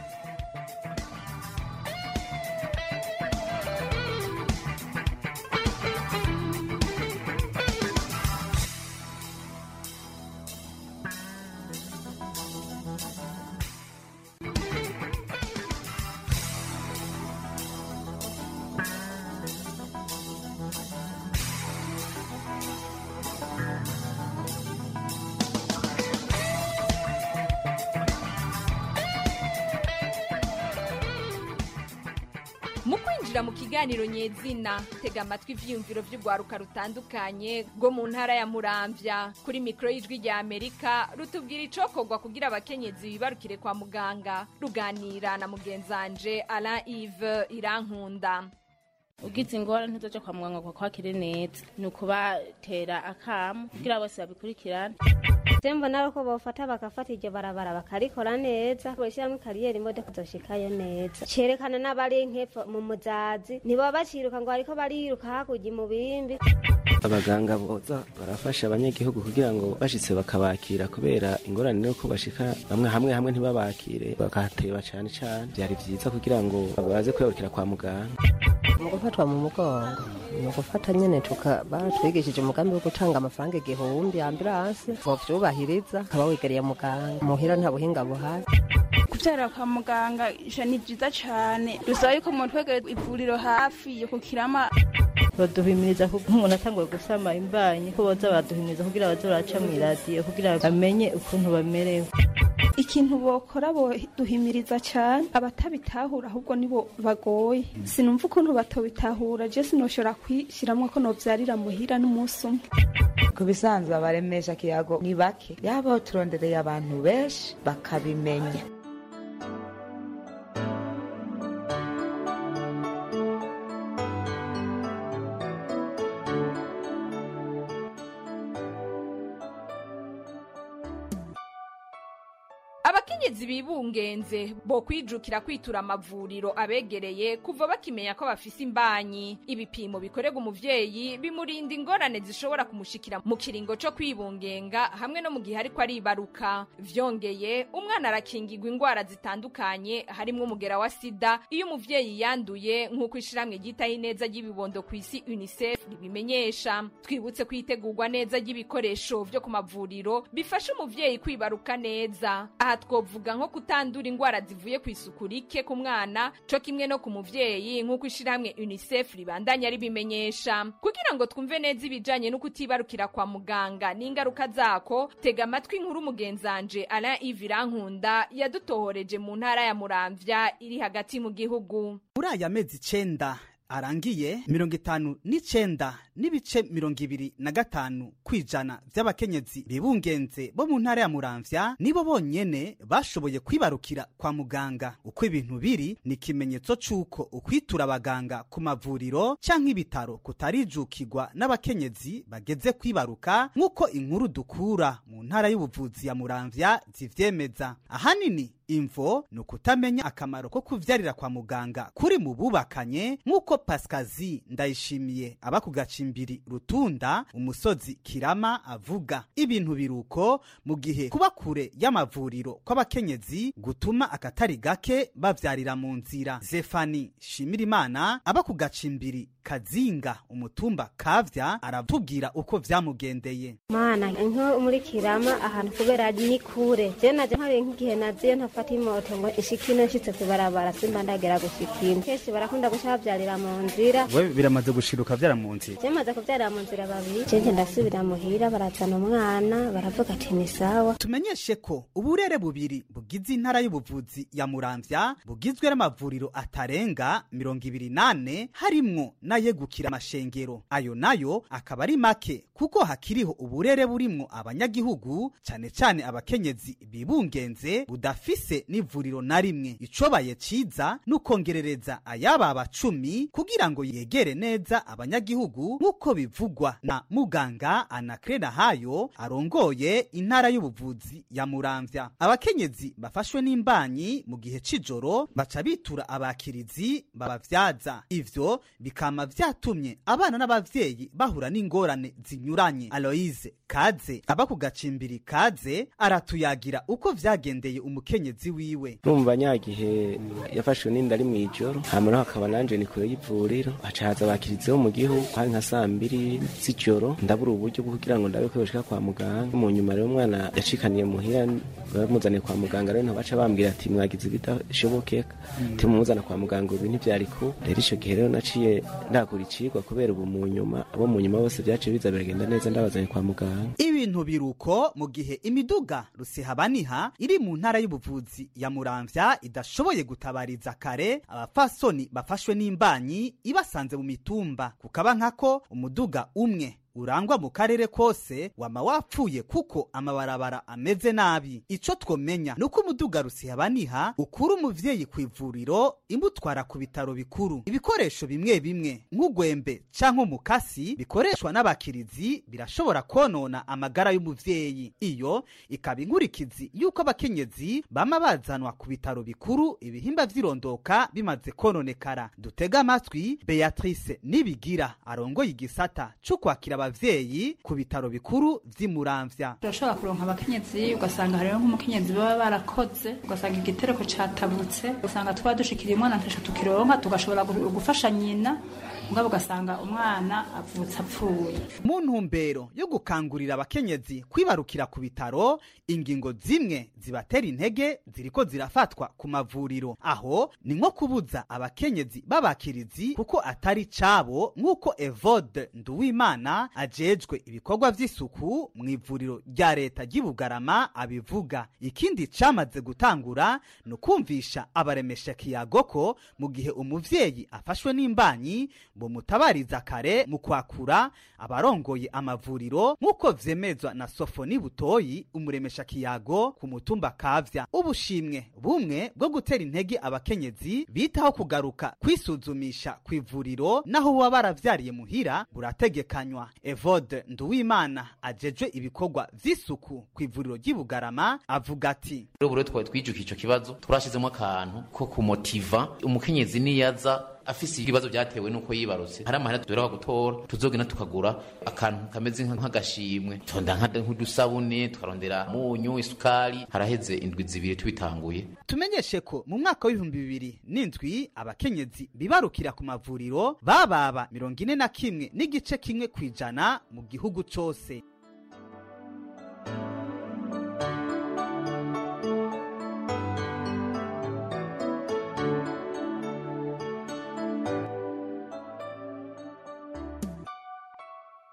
mu kwinjira mu kiganiro nyezina tega amatwi ivyiyumviro vy'urwaruka rutandukanye rwo mu ntara ya muramvya kuri mikoro y'ijwi rya amerika rutubwira icokorwa kugira abakenyezi bibarukire kwa muganga ruganira na mugenzanje alain ive irankunda ugize ingorane ntizoja kwa muganga ngo kwakire neza ni ukubatera akamu kugira bose babikurikirane tembo nabo ko bofata bagafata iryo barabara bakarikora neza boshyiramo kariyeri imodoka zoshikayo neza cerekana n'abari nk'epfo mu muzazi ntibaba baciruka ngo bariko bariruka hakurya mu bimbi abaganga boza barafasha abanyagihugu kugira ngo bashitse bakabakira kubera ingorane nuko bashika bamwe hamwe hamwe ntibabakire bakahateba cane cane vyari vyiza kugira ngo baze kwibarukira kwa muganga mu gufatwa mu mugongo ni ugufata nyene tuka batwigishije umugambi wo gutanga amafaranga igihumbi ambulanse bovyubahiriza ukaba wegereye muganga muhira nta buhinga buhari kubyara kwa muganga ija ni byiza cyane dusaba yuko mutwegere ivuriro hafi yo kukirama baduhimiriza ko nk'umuntu atanguye gusama imbanyi ko boza baduhimiriza kugira baze baraca mu iradiyo kugira bamenye ukuntu bamerewe ikintu bokora boduhimiriza cyane abatabitahura ahubwo nibo bagoye sinumva ukuntu batobitahura je sinoshobora kwishiramwo ko novyarira muhira n'umunsi umwe ku bisanzwe abaremesha kiyago ni bake yaba turondereye abantu benshi bakabimenya abakenyezi bibungenze bo kwijukira kwitura amavuriro abegereye kuva bakimenya ko bafise imbanyi ibipimo bikorerwa umuvyeyi bimurinda ingorane zishobora kumushikira mu kiringo co kwibungenga hamwe no mu gihe ariko aribaruka vyongeye umwana arakingirwa ingwara zitandukanye harimwo umugera wa sida iyo umuvyeyi yanduye nk'uko ishiramwe ryitaho ineza ry'ibibondo ku isi unicef ribimenyesha twibutse kwitegurwa neza ry'ibikoresho vyo ku mavuriro bifasha umuvyeyi kwibaruka neza aha twovuga nko kutandura indwara zivuye ku isuku rike ku mwana co kimwe no ku muvyeyi nk'uko ishirahamwe unicef ribandanya ribimenyesha kugira ngo twumve neza ibijanye no kutibarukira kwa muganga n'ingaruka zako tega amatwi inkuru mugenzanje alain ive irankunda yadutohoreje mu ntara ya muramvya iri hagati mu gihugu muri aya mezi icenda arangiye mirongo itanu n'icenda n'ibice mirongo ibiri na gatanu kw'ijana vy'abakenyezi bibungenze bo mu ntara ya muramvya nibo bonyene bashoboye kwibarukira kwa muganga uko ibintu biri ni ikimenyetso c'uko ukwitura abaganga ku mavuriro canke ibitaro kutarijukirwa n'abakenyezi bageze kwibaruka nk'uko inkuru dukura mu ntara y'ubuvuzi ya muramvya zivyemeza ahanini imvo ni ukutamenya akamaro ko kuvyarira kwa muganga kuri mu bubakanye nk'uko pasikazi ndayishimiye aba ku gacimbiri rutunda umusozi kirama avuga ibintu biruko mu gihe kuba kure y'amavuriro kw'abakenyezi gutuma akatari gake bavyarira mu nzira zefani shimirimana aba ku gacimbiri kazinga umutumba kavya aratubwira uko vyamugendeye mana nko muri kirama ahantu kubera ni kure je naje nkari nk'igihe naziye ntafata imoto ngo ishikino nshitse kubarabara simba ndagera gushikino kenshi barakunda guca bavyarira mu nzira we biramaze gushiruka vyara mu nzira je maze kuvyarira mu nzira babiri je ndasubira muhira barazana umwana baravuga ati ni sawa tumenyeshe ko uburere bubiri bugize intara y'ubuvuzi ya muramvya bugizwe n'amavuriro atarenga mirongo ibiri nane harimwo n'ayegukira amashengero ayo nayo akaba ari make kuko hakiriho uburere burimwo abanyagihugu cane cane abakenyezi bibungenze budafise n'ivuriro na rimwe icobaye ciza n'ukongerereza ayababa cumi kugira ngo yegere neza abanyagihugu nk'uko bivugwa na muganga anakrena hayo arongoye intara y'ubuvuzi ya muramvya abakenyezi bafashwe n'imbanyi mu gihe c'ijoro baca bitura abakirizi babavyaza ivyo bikama vyatumye abana n'abavyeyi bahura n'ingorane zinyuranye aloise kaze aba ku gacimbiri kaze aratuyagira uko vyagendeye umukenyezi wiwe numva nyagihe yafashwe n'inda ari mw'ijoro hanyuma hakaba nanje ni kure y'ivuriro haca haza abakirizi bo mu gihugu hari nka saa mbiri z'ijoro ndabura uburyo bwo kugira ngo ndabe ko yoshika kwa muganga mu nyuma rero umwana yacikaniye muhira bamuzaniye kwa muganga rero ntabaca bambwira ati mwagize ibidashobokeka timumuzana kwa muganga ubu ntivyari ku rero ico gihe rero naciye ndakura icigwa kubera ubu mu nyuma abo mu nyuma bose vyaciye biza biragenda neza ndabazanye kwa muganga ibintu biruko mu gihe imiduga rusehabaniha iri mu ntara y'ubuvuzi ya muramvya idashoboye gutabariza kare abapfasoni bafashwe n'imbanyi ibasanze mu mitumba kukaba nkako umuduga umwe urangwa mu karere kose wama wapfuye kuko amabarabara ameze nabi ico twomenya nuko umuduga rusihabaniha ukura umuvyeyi ku ivuriro imutwara ku bitaro bikuru ibikoresho bimwe bimwe nk'ugwembe canke umukasi bikoreshwa n'abakirizi birashobora konona amagara y'umuvyeyi iyo ikaba inkurikizi y'uko abakenyezi bama bazanwa ku bitaro bikuru ibihimba vy'irondoka bimaze kononekara dutega amatwi beatrice nibigira arongoye igisata co kwakira abavyeyi ku bitaro bikuru vy'imuramvya turashobora kuronka abakenyezi ugasanga hariho nk'umukenyezi baba barakoze ugasanga igitereko catabutse ugasanga twaba dushikiriye umwana ntasho tukironka tugashobora gufasha nyina mugabo ugasanga umwana avutse apfuye mu ntumbero yo gukangurira abakenyezi kwibarukira ku bitaro ingingo zimwe zibatera intege ziriko zirafatwa ku mavuriro aho ni nko kubuza abakenyezi b'abakirizi kuko atari cabo nk'uko evode nduwimana ajejwe ibikorwa vy'isuku mu ivuriro rya leta ry'ibugarama abivuga ikindi camaze gutangura ni ukumvisha abaremesha kiyago ko mu gihe umuvyeyi afashwe n'imbanyi bomutabariza kare mu kwakura abarongoye amavuriro nk'uko vyemezwa na sofoni butoyi umuremesha kiyago ku mutumba kavya ubushimwe bumwe bwo gutera intege abakenyezi bitaho kugaruka kwisuzumisha ku ivuriro naho baba baravyariye muhira burategekanywa evode nduwimana ajejwe ibikorwa vy'isuku ku ivuriro ry'ibugarama avuga ati rero twari twijukiye ico kibazo turashizemo akantu ko kumotiva umukenyezi niyaza afise ibibazo byatewe nuko yibarutse hari amahera tudora gutora tuzogena tukagura akantu kameze nk'agashimwe tonda nk'udusabune tukarondera munyu isukari haraheze indwi zibiri tubitanguye tumenyeshe ko mu mwaka w'ibihumbi bibiri n'indwi abakenyezi bibarukira ku mavuriro bababa mirongo ine na kimwe n'igice kimwe ku ijana mu gihugu cose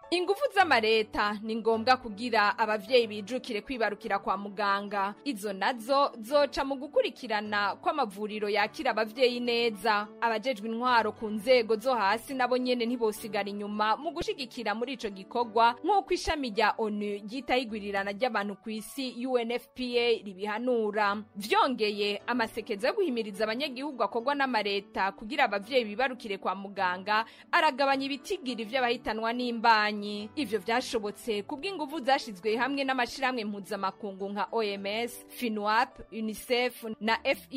ingufu z'amareta ni ngombwa kugira abavyeyi bijukire kwibarukira kwa muganga izo nazo zoca mu gukurikirana kw'amavuriro yakira abavyeyi neza abajejwe intwaro ku nzego zo hasi nabo nyene ntibosigara inyuma mu gushigikira muri ico gikorwa nk'uko ishami rya onu ryitaho igwirirana ry'abantu ku isi unfpa ribihanura vyongeye amasekeza yo guhimiriza abanyagihugu akorwa n'amareta kugira abavyeyi bibarukire kwa muganga aragabanya ibitigiri vy'abahitanwa n'imbanyi ivyo vyashobotse kubw'inguvu zashizwe hamwe n'amashirahamwe mpuzamakungu nka oms finwap unicef na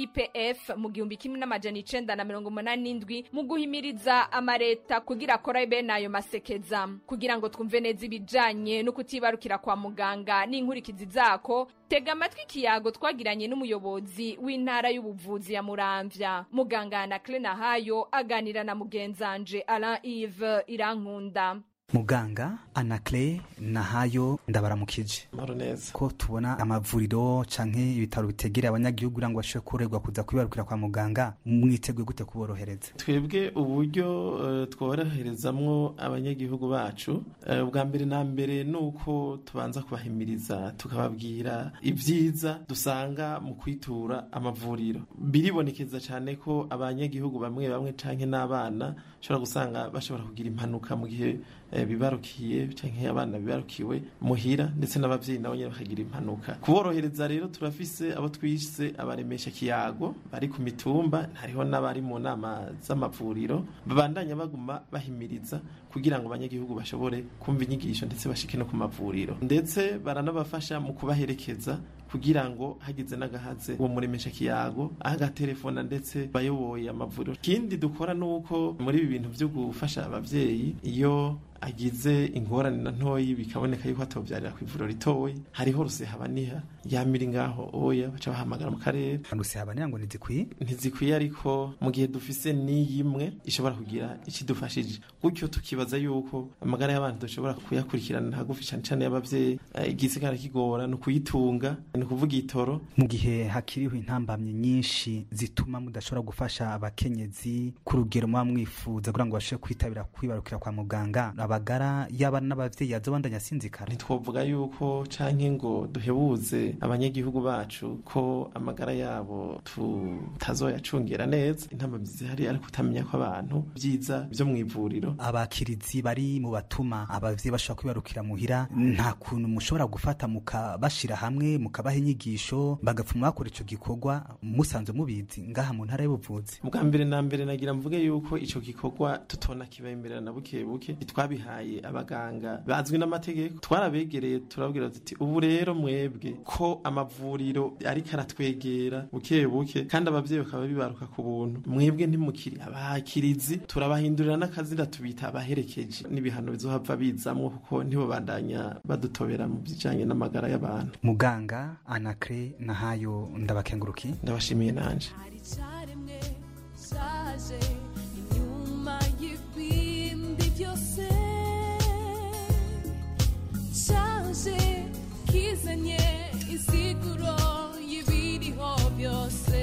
fipf mu gihumbi kimwe n'amajana icenda na mirongo umunani n'indwi mu guhimiriza amareta kugira akora bene ayo masekeza kugira ngo twumve neza ibijanye no kutibarukira kwa muganga n'inkurikizi zako tega amatwi ikiyago twagiranye n'umuyobozi w'intara y'ubuvuzi ya muramvya muganga na hayo aganira na mugenzanje alain ive irankunda muganga anakle nahayo ndabaramukije ko tubona amavuriro canke ibitaro bitegera abanyagihugu kugira ngo bashobore kurerwa kuza kwibarukira kwa muganga mwiteguye gute kuborohereza twebwe uburyo uh, tworoherezamwo abanyagihugu bacu uh, bwa mbere na mbere ni uko tubanza kubahimiriza tukababwira ibyiza dusanga mu kwitura amavuriro biribonekeza cyane ko abanyagihugu bamwe bamwe canke n'abana bashobora gusanga bashobora kugira impanuka mu gihe bibarukiye cyangwa abana bibarukiwe muhira ndetse n'ababyeyi nabo nyine bakagira impanuka kuborohereza rero turafise abo twise abaremesha kiyago bari ku mitumba hariho n'abari mu nama z'amavuriro babandanya baguma bahimiriza kugira ngo abanyagihugu bashobore kumva inyigisho ndetse bashike no ku mavuriro ndetse baranabafasha mu kubaherekeza kugira ngo hagize n'agahaze uwo muremesha kiyago agatelefona ndetse bayoboye amavuriro ikindi dukora ni uko muri ibi bintu byo gufasha ababyeyi iyo agize ingorane na ntoyi bikaboneka yuko atobyarira ku ivuriro ritoyi hariho rusehabaniha yamira ngaho oya baca bahamagara mu karere rusehabaniha ngo ntizikwiye ntizikwiye ariko mu gihe dufise n'iyimwe ishobora kugira ikidufashije gutyo tukibaza yuko amagara y'abantu dushobora kuyakurikirana hagufi cyane cyane y'ababyeyi igisigara kigora ni ukuyitunga ni ukuvuga itoro mu gihe hakiriho intambamyi nyinshi zituma mudashobora gufasha abakenyezi ku rugero muba mwifuza kugira ngo bashobore kwitabira kwibarukira kwa muganga abagara y'abana n'abavyeyi yazobandanya asinzikara ntitwovuga yuko canke ngo duhebuze abanyagihugu bacu ko amagara yabo tutazoyacungera neza intambamyi zihari ariko utamenya ko abantu vyiza vyo mw'ivuriro abakirizi bari mu batuma abavyeyi bashobora kwibarukira muhira nta kuntu mushobora gufata mukabashira hamwe mukabaha inyigisho bagapfuma bakora ico gikorwa musanzwe mubizi ngaha mu ntara y'ubuvuzi bwa mbere na mbere nagira mvuge yuko ico gikorwa tutona kibemberera na buke buke twabihaye abaganga bazwi n'amategeko twarabegereye turabwira tuti ubu rero mwebwe ko amavuriro ariko aratwegera buke buke kandi abavyeyi bakaba bibaruka ku buntu mwebwe ntimukiri abakirizi turabahindurira n'akazina tubita abaherekeje n'ibihano bizohava bizamwo kuko ntibo bandanya badutobera mu bijanye n'amagara y'abantu muganga anakre nahayo ndabakenguruki ndabashimiye nanje inyuma y'ibindi byose cyaje kizanye isiguro y'ibiriho byose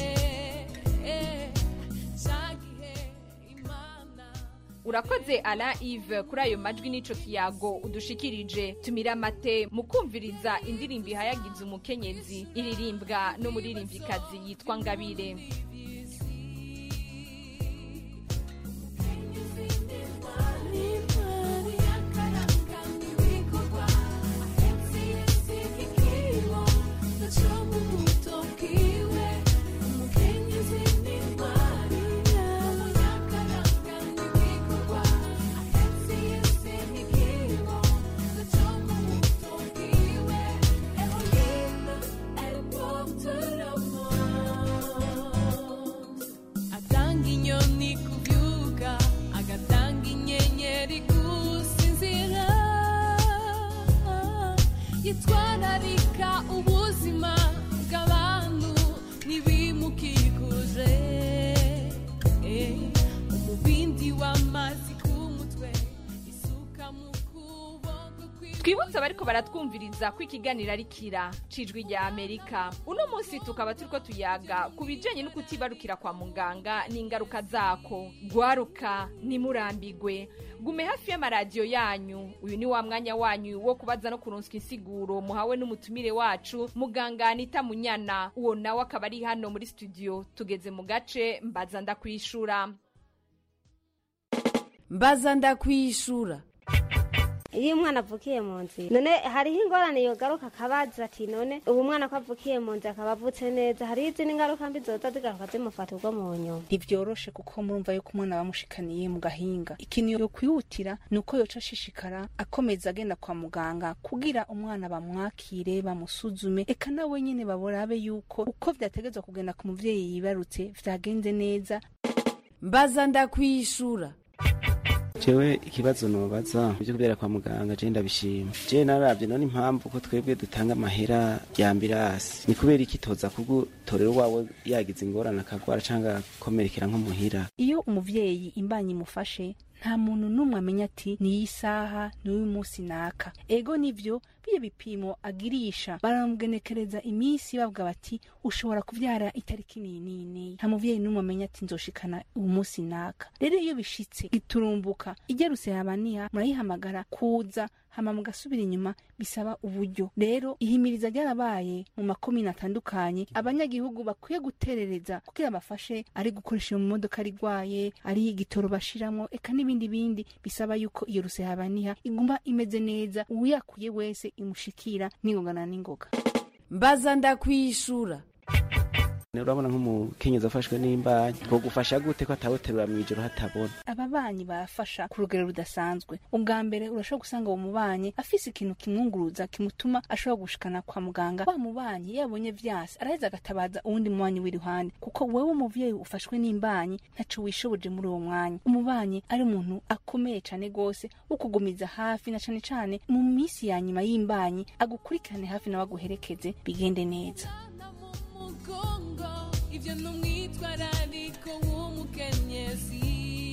urakoze ala ive kuri ayo majwi n'ico kiyago udushikirije tumira amate mu kumviriza indirimbo ihayagiza umukenyezi iririmbwa n'umuririmvyikazi yitwa ngabire twibutse abariko baratwumviriza ko ikiganiro ari kira cijwi rya amerika uno munsi tukaba turiko tuyaga ku bijanye no kutibarukira kwa muganga n'ingaruka zako gwaruka nimurambigwe gume hafi y'amaradiyo yanyu uyu ni wa mwanya wanyu wo kubaza no kuronswa insiguro muhawe n'umutumire wacu muganga anita munyana uwo nawe akaba ari hano muri studio tugeze mu gace mbaza ndakwishura mbaza ndakwishura iyo umwana avukiye mu nzira none hariho ingorane yogaruka akabaza ati none ubu mwana ko avukiye mu nzira akaba avutse neza hariho izindi ngaruka mbi zoza zigaruka zimufata ubwo mu nyuma ntivyoroshe kuko murumva yuko umwana bamushikaniye mu gahinga ikintu yo kwihutira ni uko yoca ashishikara akomeza agenda kwa muganga kugira umwana bamwakire bamusuzume eka nawe nyene baborabe yuko uko vyategezwa kugenda ku muvyeyi yibarutse vyagenze neza mbaza ndakwishura jewe ikibazo nobaza byo kubera kwa muganga je ndabishima je naravye none impamvu ko twebwe dutanga amahera ya ambirasi ni kubera iki toza kugutorera wawe yagize ingorane akagwara canke agakomerekera nko muhira iyo umuvyeyi imbanyi imufashe nta muntu n'umwe amenya ati niyi saha n'uyu munsi naka ego nivyo biyo bipimo agirisha baramugenekereza iminsi bavuga bati ushobora kuvyara itariki niyi niyi niyi nta muvyeyi n'umwe amenya ati nzoshikana uyu munsi naka rero iyo bishitse giturumbuka igerutse yabaniha murayihamagara kuza hama mugasubira inyuma bisaba uburyo rero ihimiriza ryarabaye mu makomine atandukanye abanyagihugu bakwiye guterereza kugira bafashe ari gukoresha iyo modoka rigwaye ari igitoro bashiramwo eka n'ibindi bindi bisaba yuko iyo rusehabaniha iguma imeze neza uyakuye wese imushikira n'ingoga na n'ingoga mbaza ndakwishura urabona nk'umukenyezi afashwe n'imbanyi ko gufasha gute ko atawoterura mw'ijoro hatabona ababanyi barafasha ku rugero rudasanzwe ubwa mbere urashobora gusanga uwo mubanyi afise ikintu kimwunguruza kimutuma ashobora gushikana kwa muganga wa mubanyi yabonye vyase araheza agatabaza uwundi mubanyi w'iruhande kuko wewe umuvyeyi ufashwe n'imbanyi ntaco wishoboje muri uwo mwanya umubanyi ari umuntu akomeye cane gose wo kugumiza hafi na cane cane mu misi ya nyuma y'imbanyi agukurikirane hafi nawe aguherekeze bigende neza mugongo ivyo numwitwarariko w'umukenyezi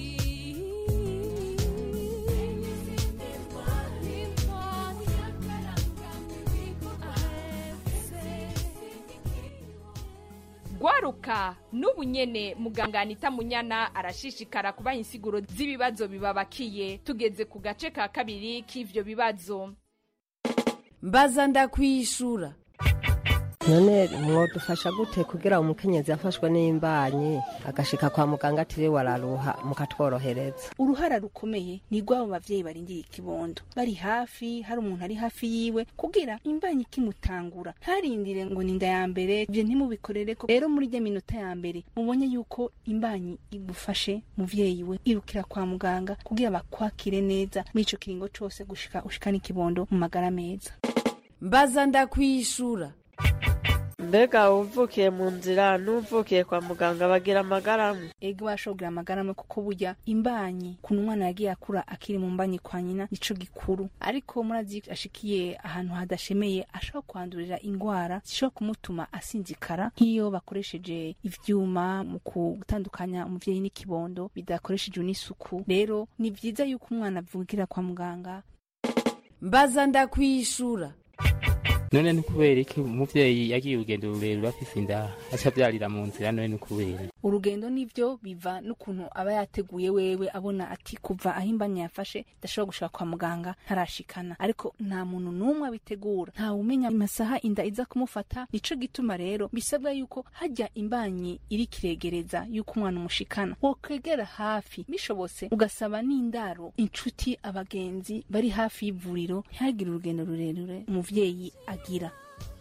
gwaruka n'ubu nyene muganga anita munyana arashishikara kubaha insiguro z'ibibazo bibabakiye tugeze ku gace ka kabiri k'ivyo bibazo mbaza ndakwishura none mwodufasha gute kugira umukenyezi yafashwe n'imbanyi agashika kwa muganga atiriwe araruha mukatworohereza uruhara rukomeye ni rw'abo bavyeyi barindiye ikibondo bari hafi hari umuntu ari hafi yiwe kugira imbanyi ikimutangura ntarindire ngo ni inda ya mbere ivyo ntimubikorereko rero muri rya minota ya mbere mubonye yuko imbanyi igufashe muvyeyi we irukira kwa muganga kugira bakwakire neza muri ico kiringo cose gushika ushikana ikibondo mu magara meza mbaza ndakwishura mbega uvukiye mu nzira n'uvukiye kwa muganga bagira amagaramu ego bashobora amagara amwe kuko burya imbanyi kuntu umwana yagiye akura akiri mu mbanyi kwa nyina nico gikuru ariko murazi ashikiye ahantu hadashemeye ashobora kwandurira ingwara zishobora kumutuma asinzikara nk'iyo bakoresheje ivyuma mu gutandukanya umuvyeyi n'ikibondo bidakoreshejwe n'isuku rero ni vyiza yuko umwana avugira kwa muganga mbaza ndakwishura none ni kubera iki umuvyeyi yagiye urugendo rurerure afise inda aca avyarira mu nzira none ni kubera urugendo nivyo biva n'ukuntu aba yateguye wewe abona ati kuva aho imbanya yafashe ndashobora gushika kwa muganga ntarashikana ariko nta muntu n'umwe abitegura nta umenya amasaha inda iza kumufata nico gituma rero bisabwa yuko hajya imbanyi iri kiregereza yuko umwana umushikana wokwegera hafi bishobotse ugasaba n'indaro inshuti abagenzi bari hafi y'ivuriro ntihagire urugendo rurerure umuvyeyi agira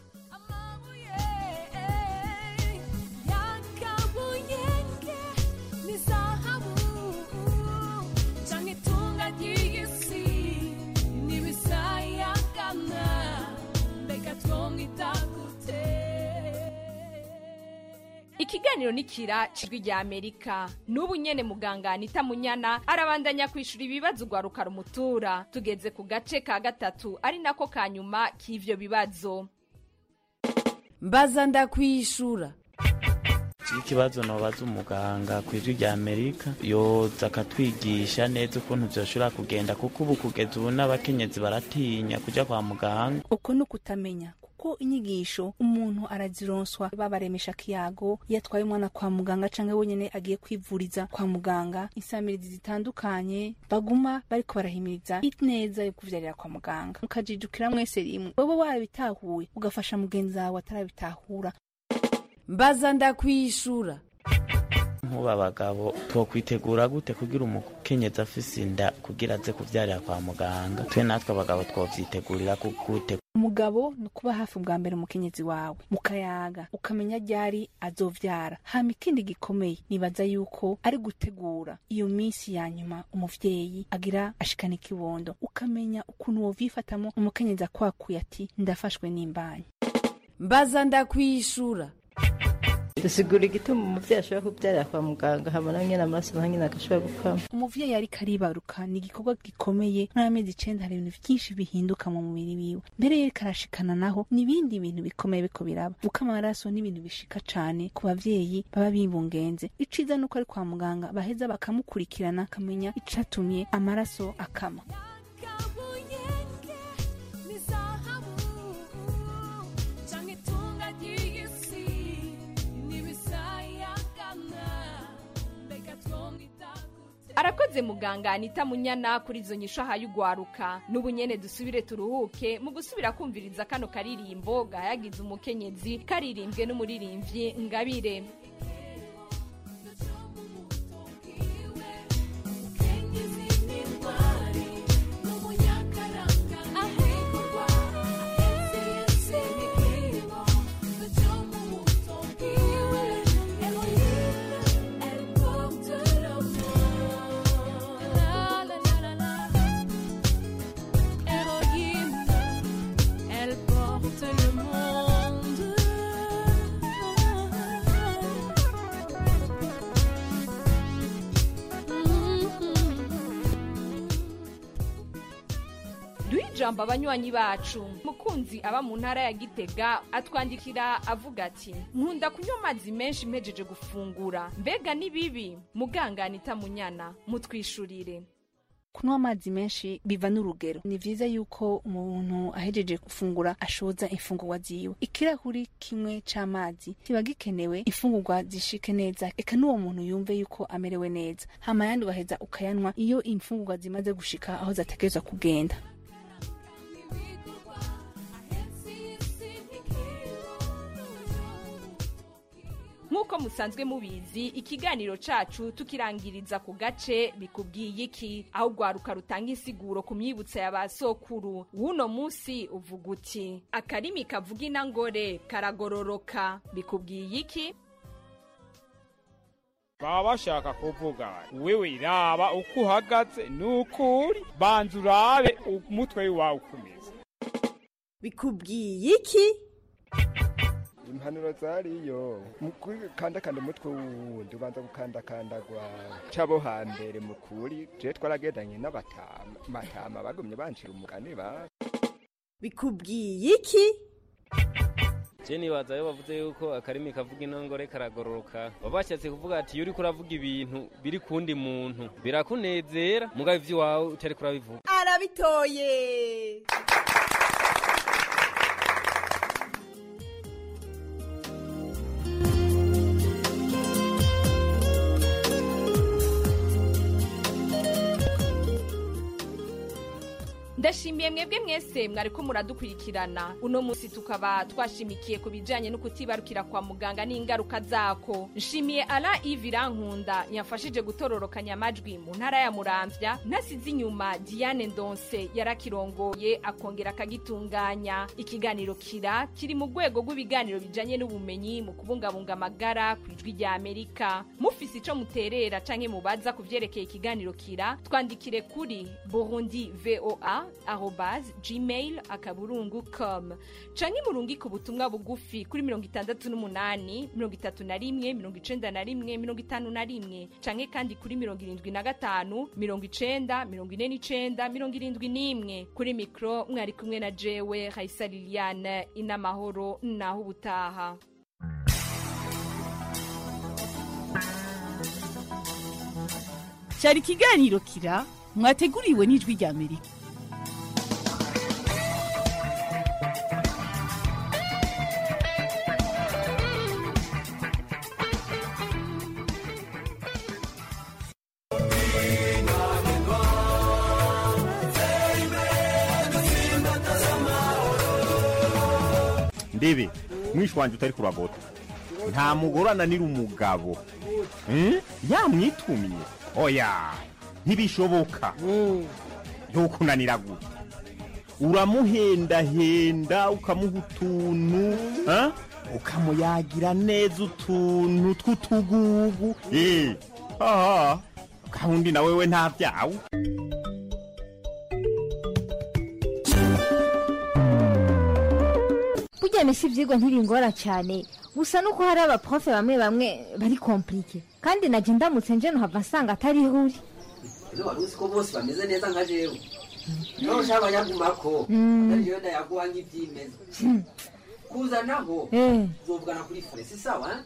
yakabuyenge ni zahabu canke itunga ry'isi n'ibisayagana mbega twomwita gute ikiganiro nikira cijwi rya amerika n'ubu nyene muganga anita munyana arabandanya kwishura ibibazo ugwaruka rumutura tugeze ku gace ka gatatu ari nako ka nyuma k'ivyo bibazo mbaza ndakwishura ikibazo nobaza umuganga ku ijwi rya amerika yoza akatwigisha neza ukuntu vyoshobora kugenda kuko ubu kugeza ubu n'abakenyezi baratinya kuja kwa muganga uko ni ukutamenya kuko inyigisho umuntu arazironswa babaremesha kiyago iyo atwaye umwana kwa muganga canke wenyene agiye kwivuriza kwa muganga insamirizi zitandukanye baguma bariko barahimiriza ineza yo kuvyarira kwa muganga mukajijukira mwese rimwe wewe warabitahuye ugafasha mugenzi wawe atarabitahura mbaza ndakwishura nk'ubu abagabo twokwitegura gute kugira umukenyezi afise inda kugira aze kuvyarira kwa muganga twe natwe abagabo twovyitegurira gute umugabo ni ukuba hafi bwa mbere umukenyezi wawe mukayaga ukamenya ryari azovyara hama ikindi gikomeye nibaza yuko ari gutegura iyo minsi ya nyuma umuvyeyi agira ashikana ikibondo ukamenya ukuntu wovyifatamo umukenyezi akwakuye ati ndafashwe n'imbanyi mbaza ndakwishura dusigura igituma umuvyeyi ashobora kubyarira kwa muganga habona nyene amaraso naho nyene agashobora gukama umuvyeyi ariko aribaruka ni igikorwa gikomeye n'amezi icenda hari ibintu vyinshi bihinduka mu mubiri wiwe mbere yeriko arashikana naho n'ibindi bintu bikomeye biko biraba gukama amaraso n'ibintu bishika cane ku bavyeyi baba bibungenze iciza nuko ari kwa muganga baheza bakamukurikirana akamenya icatumye amaraso akama arakoze muganga anita munyana kuri izo nyisho ahaye ugwaruka n'ubu nyene dusubire turuhuke mu gusubira kumviriza kano karirimbo gahayagiza umukenyezi karirimbwe n'umuririmbyi ngabire Elle porte le monde. duhe ijambo abanywanyi bacu mukunzi aba mu ntara ya gitega atwandikira avuga ati nkunda kunywa amazi menshi mpejeje gufungura mbega ni bibi muganga anita munyana mutwishurire kunywa amazi menshi biva n'urugero ni vyiza yuko umuntu ahejeje gufungura ashoza imfungurwa ziwe ikirahuri kimwe c'amazi kiba gikenewe imfungurwa zishike neza eka n'uwo muntu yumve yuko amerewe neza hama yandi ugaheza ukayanywa iyo imfungurwa zimaze gushika aho zategerezwa kugenda nk'uko musanzwe mubizi ikiganiro cacu tukirangiriza ku gace bikubwiye iki aho ugwaruka rutanga insiguro ku myibutso ya ba sokuru w'uno munsi uvuga uti akarimi kavuga inangore karagororoka bikubwiye iki baba bashaka kuvuga wewe raba uko uhagaze nuko uri banza urabe umutwe wawe ukomeza bikubwiye iki impanuro zariyo mu gukandakanda umutwe wundi ubanza gukandakandagwa cabo hambere mukuri je twaragendanye n'abatama matama bagumye bancira umugani ba bikubwiye iki je nibaza yo bavuze yuko akarimi kavuga inongore karagororoka baba bashatse kuvuga ati iyo uriko uravuga ibintu biri kundi muntu birakunezera mugabo ivy'iwawe utariko urabivuga arabitoye ndashimiye mwebwe mwese mwariko muradukurikirana uno munsi tukaba twashimikiye ku bijanye no kutibarukira kwa muganga n'ingaruka zako nshimiye ala ivi rankunda yamfashije gutororokanya amajwi mu ntara ya muramvya ntasize inyuma diane ndonse yarakirongoye akongera akagitunganya ikiganiro kira kiri mu rwego rw'ibiganiro bijanye n'ubumenyi mu kubungabunga amagara ku ijwi rya amerika mufise ico muterera canke mubaza ku vyerekeye ikiganiro kira twandikire kuri burundi voa arobase gmail akaburungu com canke murungike ubutumwa bugufi kuri mirongo itandatu n'umunani mirongo itatu na rimwe mirongo icenda na rimwe mirongo itanu na rimwe canke kandi kuri mirongo irindwi na gatanu mirongo icenda mirongo ine n'icenda mirongo irindwi n'imwe kuri mikro mwari kumwe na jewe raisa liliane inamahoro naho ubutaha cyari ikiganiro kira mwateguriwe n'ijwi rya amerika ndebe mwishi wanjye utari kuragota nta mugore ananira umugabo Hmm? yamwitumye oya ntibishoboka ntukunanira gute uramuhendahenda ukamuha utuntu ha? ukamuyagira neza utuntu tw'utugugu Eh, aha gahunda na wewe nta byawe burya mesi ibyigwa ntibingora cyane gusa nuko hari abaprofe bamwe bamwe bari komplike kandi najya ndamutse nje nuhava nsanga atari uri ese wari uzi ko bose bameze neza nka jewe niho ushaka abanyagumako Mm. ari jewe ndayaguha nk'ibyimeza kuzanaho Eh. uzovugana kuri fure si sawa eh?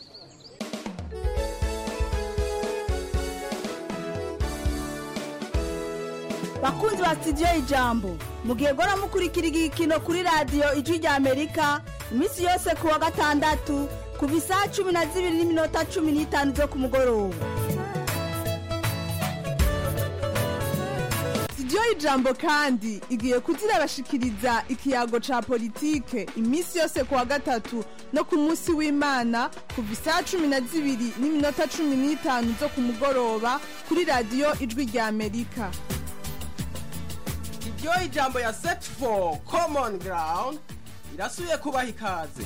bakunzi ba sitidiyo ijambo mugihe gora mukurikira igikino kuri radiyo ijwi rya amerika iminsi yose ku wa gatandatu kuva isaha cumi na zibiri n'iminota cumi n'itanu zo ku mugoroba sitidiyo y'ijambo kandi igiye kuzirabashikiriza ikiyago ca politike iminsi yose ku wa gatatu no ku munsi w'imana kuva isaha cumi na zibiri n'iminota cumi n'itanu zo ku mugoroba kuri radiyo ijwi rya amerika iryo ijambo ya set for common ground irasubiye kubaha ikaze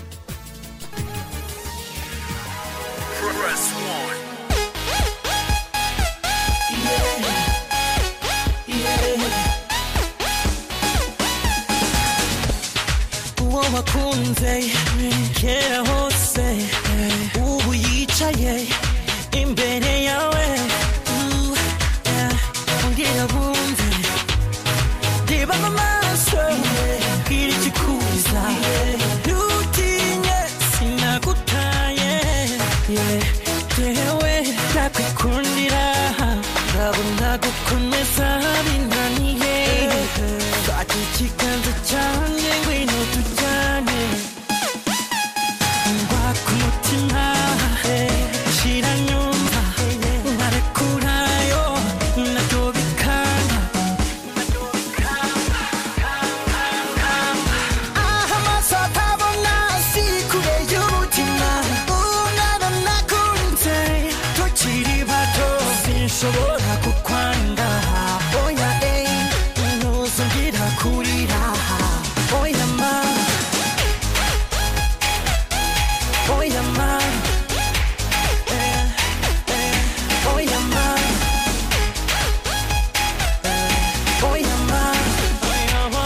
uwo wakunze kera hose ubu yicaye imbere yawe Uh, yeah, ongera bumve reba mu maso bwira ikikuza ntutinye sinagutaye Yeah, jewe ndakwikundira ndabona gukomeza binaniye fata ikiganza cyanjye ngwino tujyane ngwa ku mutima shira nyumva nkarekurayo nabyo bikanga aha amaso atabona si kure y'umutima umwana nakunze tukiri bato sinshobora kukwanga oya eh ntuzongera kurira oya ma oya ma eh, eh, oya ma eh, oya ma oya ma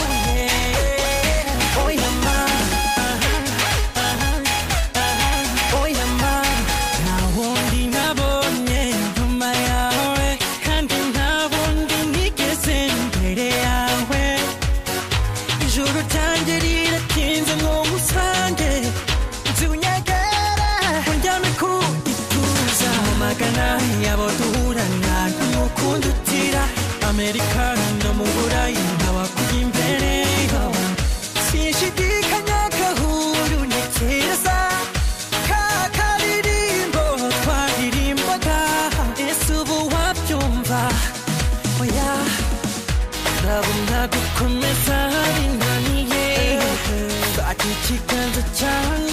yeah. oya ma oya ma nta wundi nabonye nyuma yawe kandi nta wundi nigeze imbere yawe ijoro ryanjye riratinze ngo ngusange nziunyegere unjyane ku ituza mu magana yabo duhurana n'umukundi utira amerika no mu burayi nkabakujya imbere sinshidikanya gahuru ntekereza ka karirimbo twaririmbaga ese ubu wabyumva oya ndabona gukomeza binaniye fata ikiganza cyanjye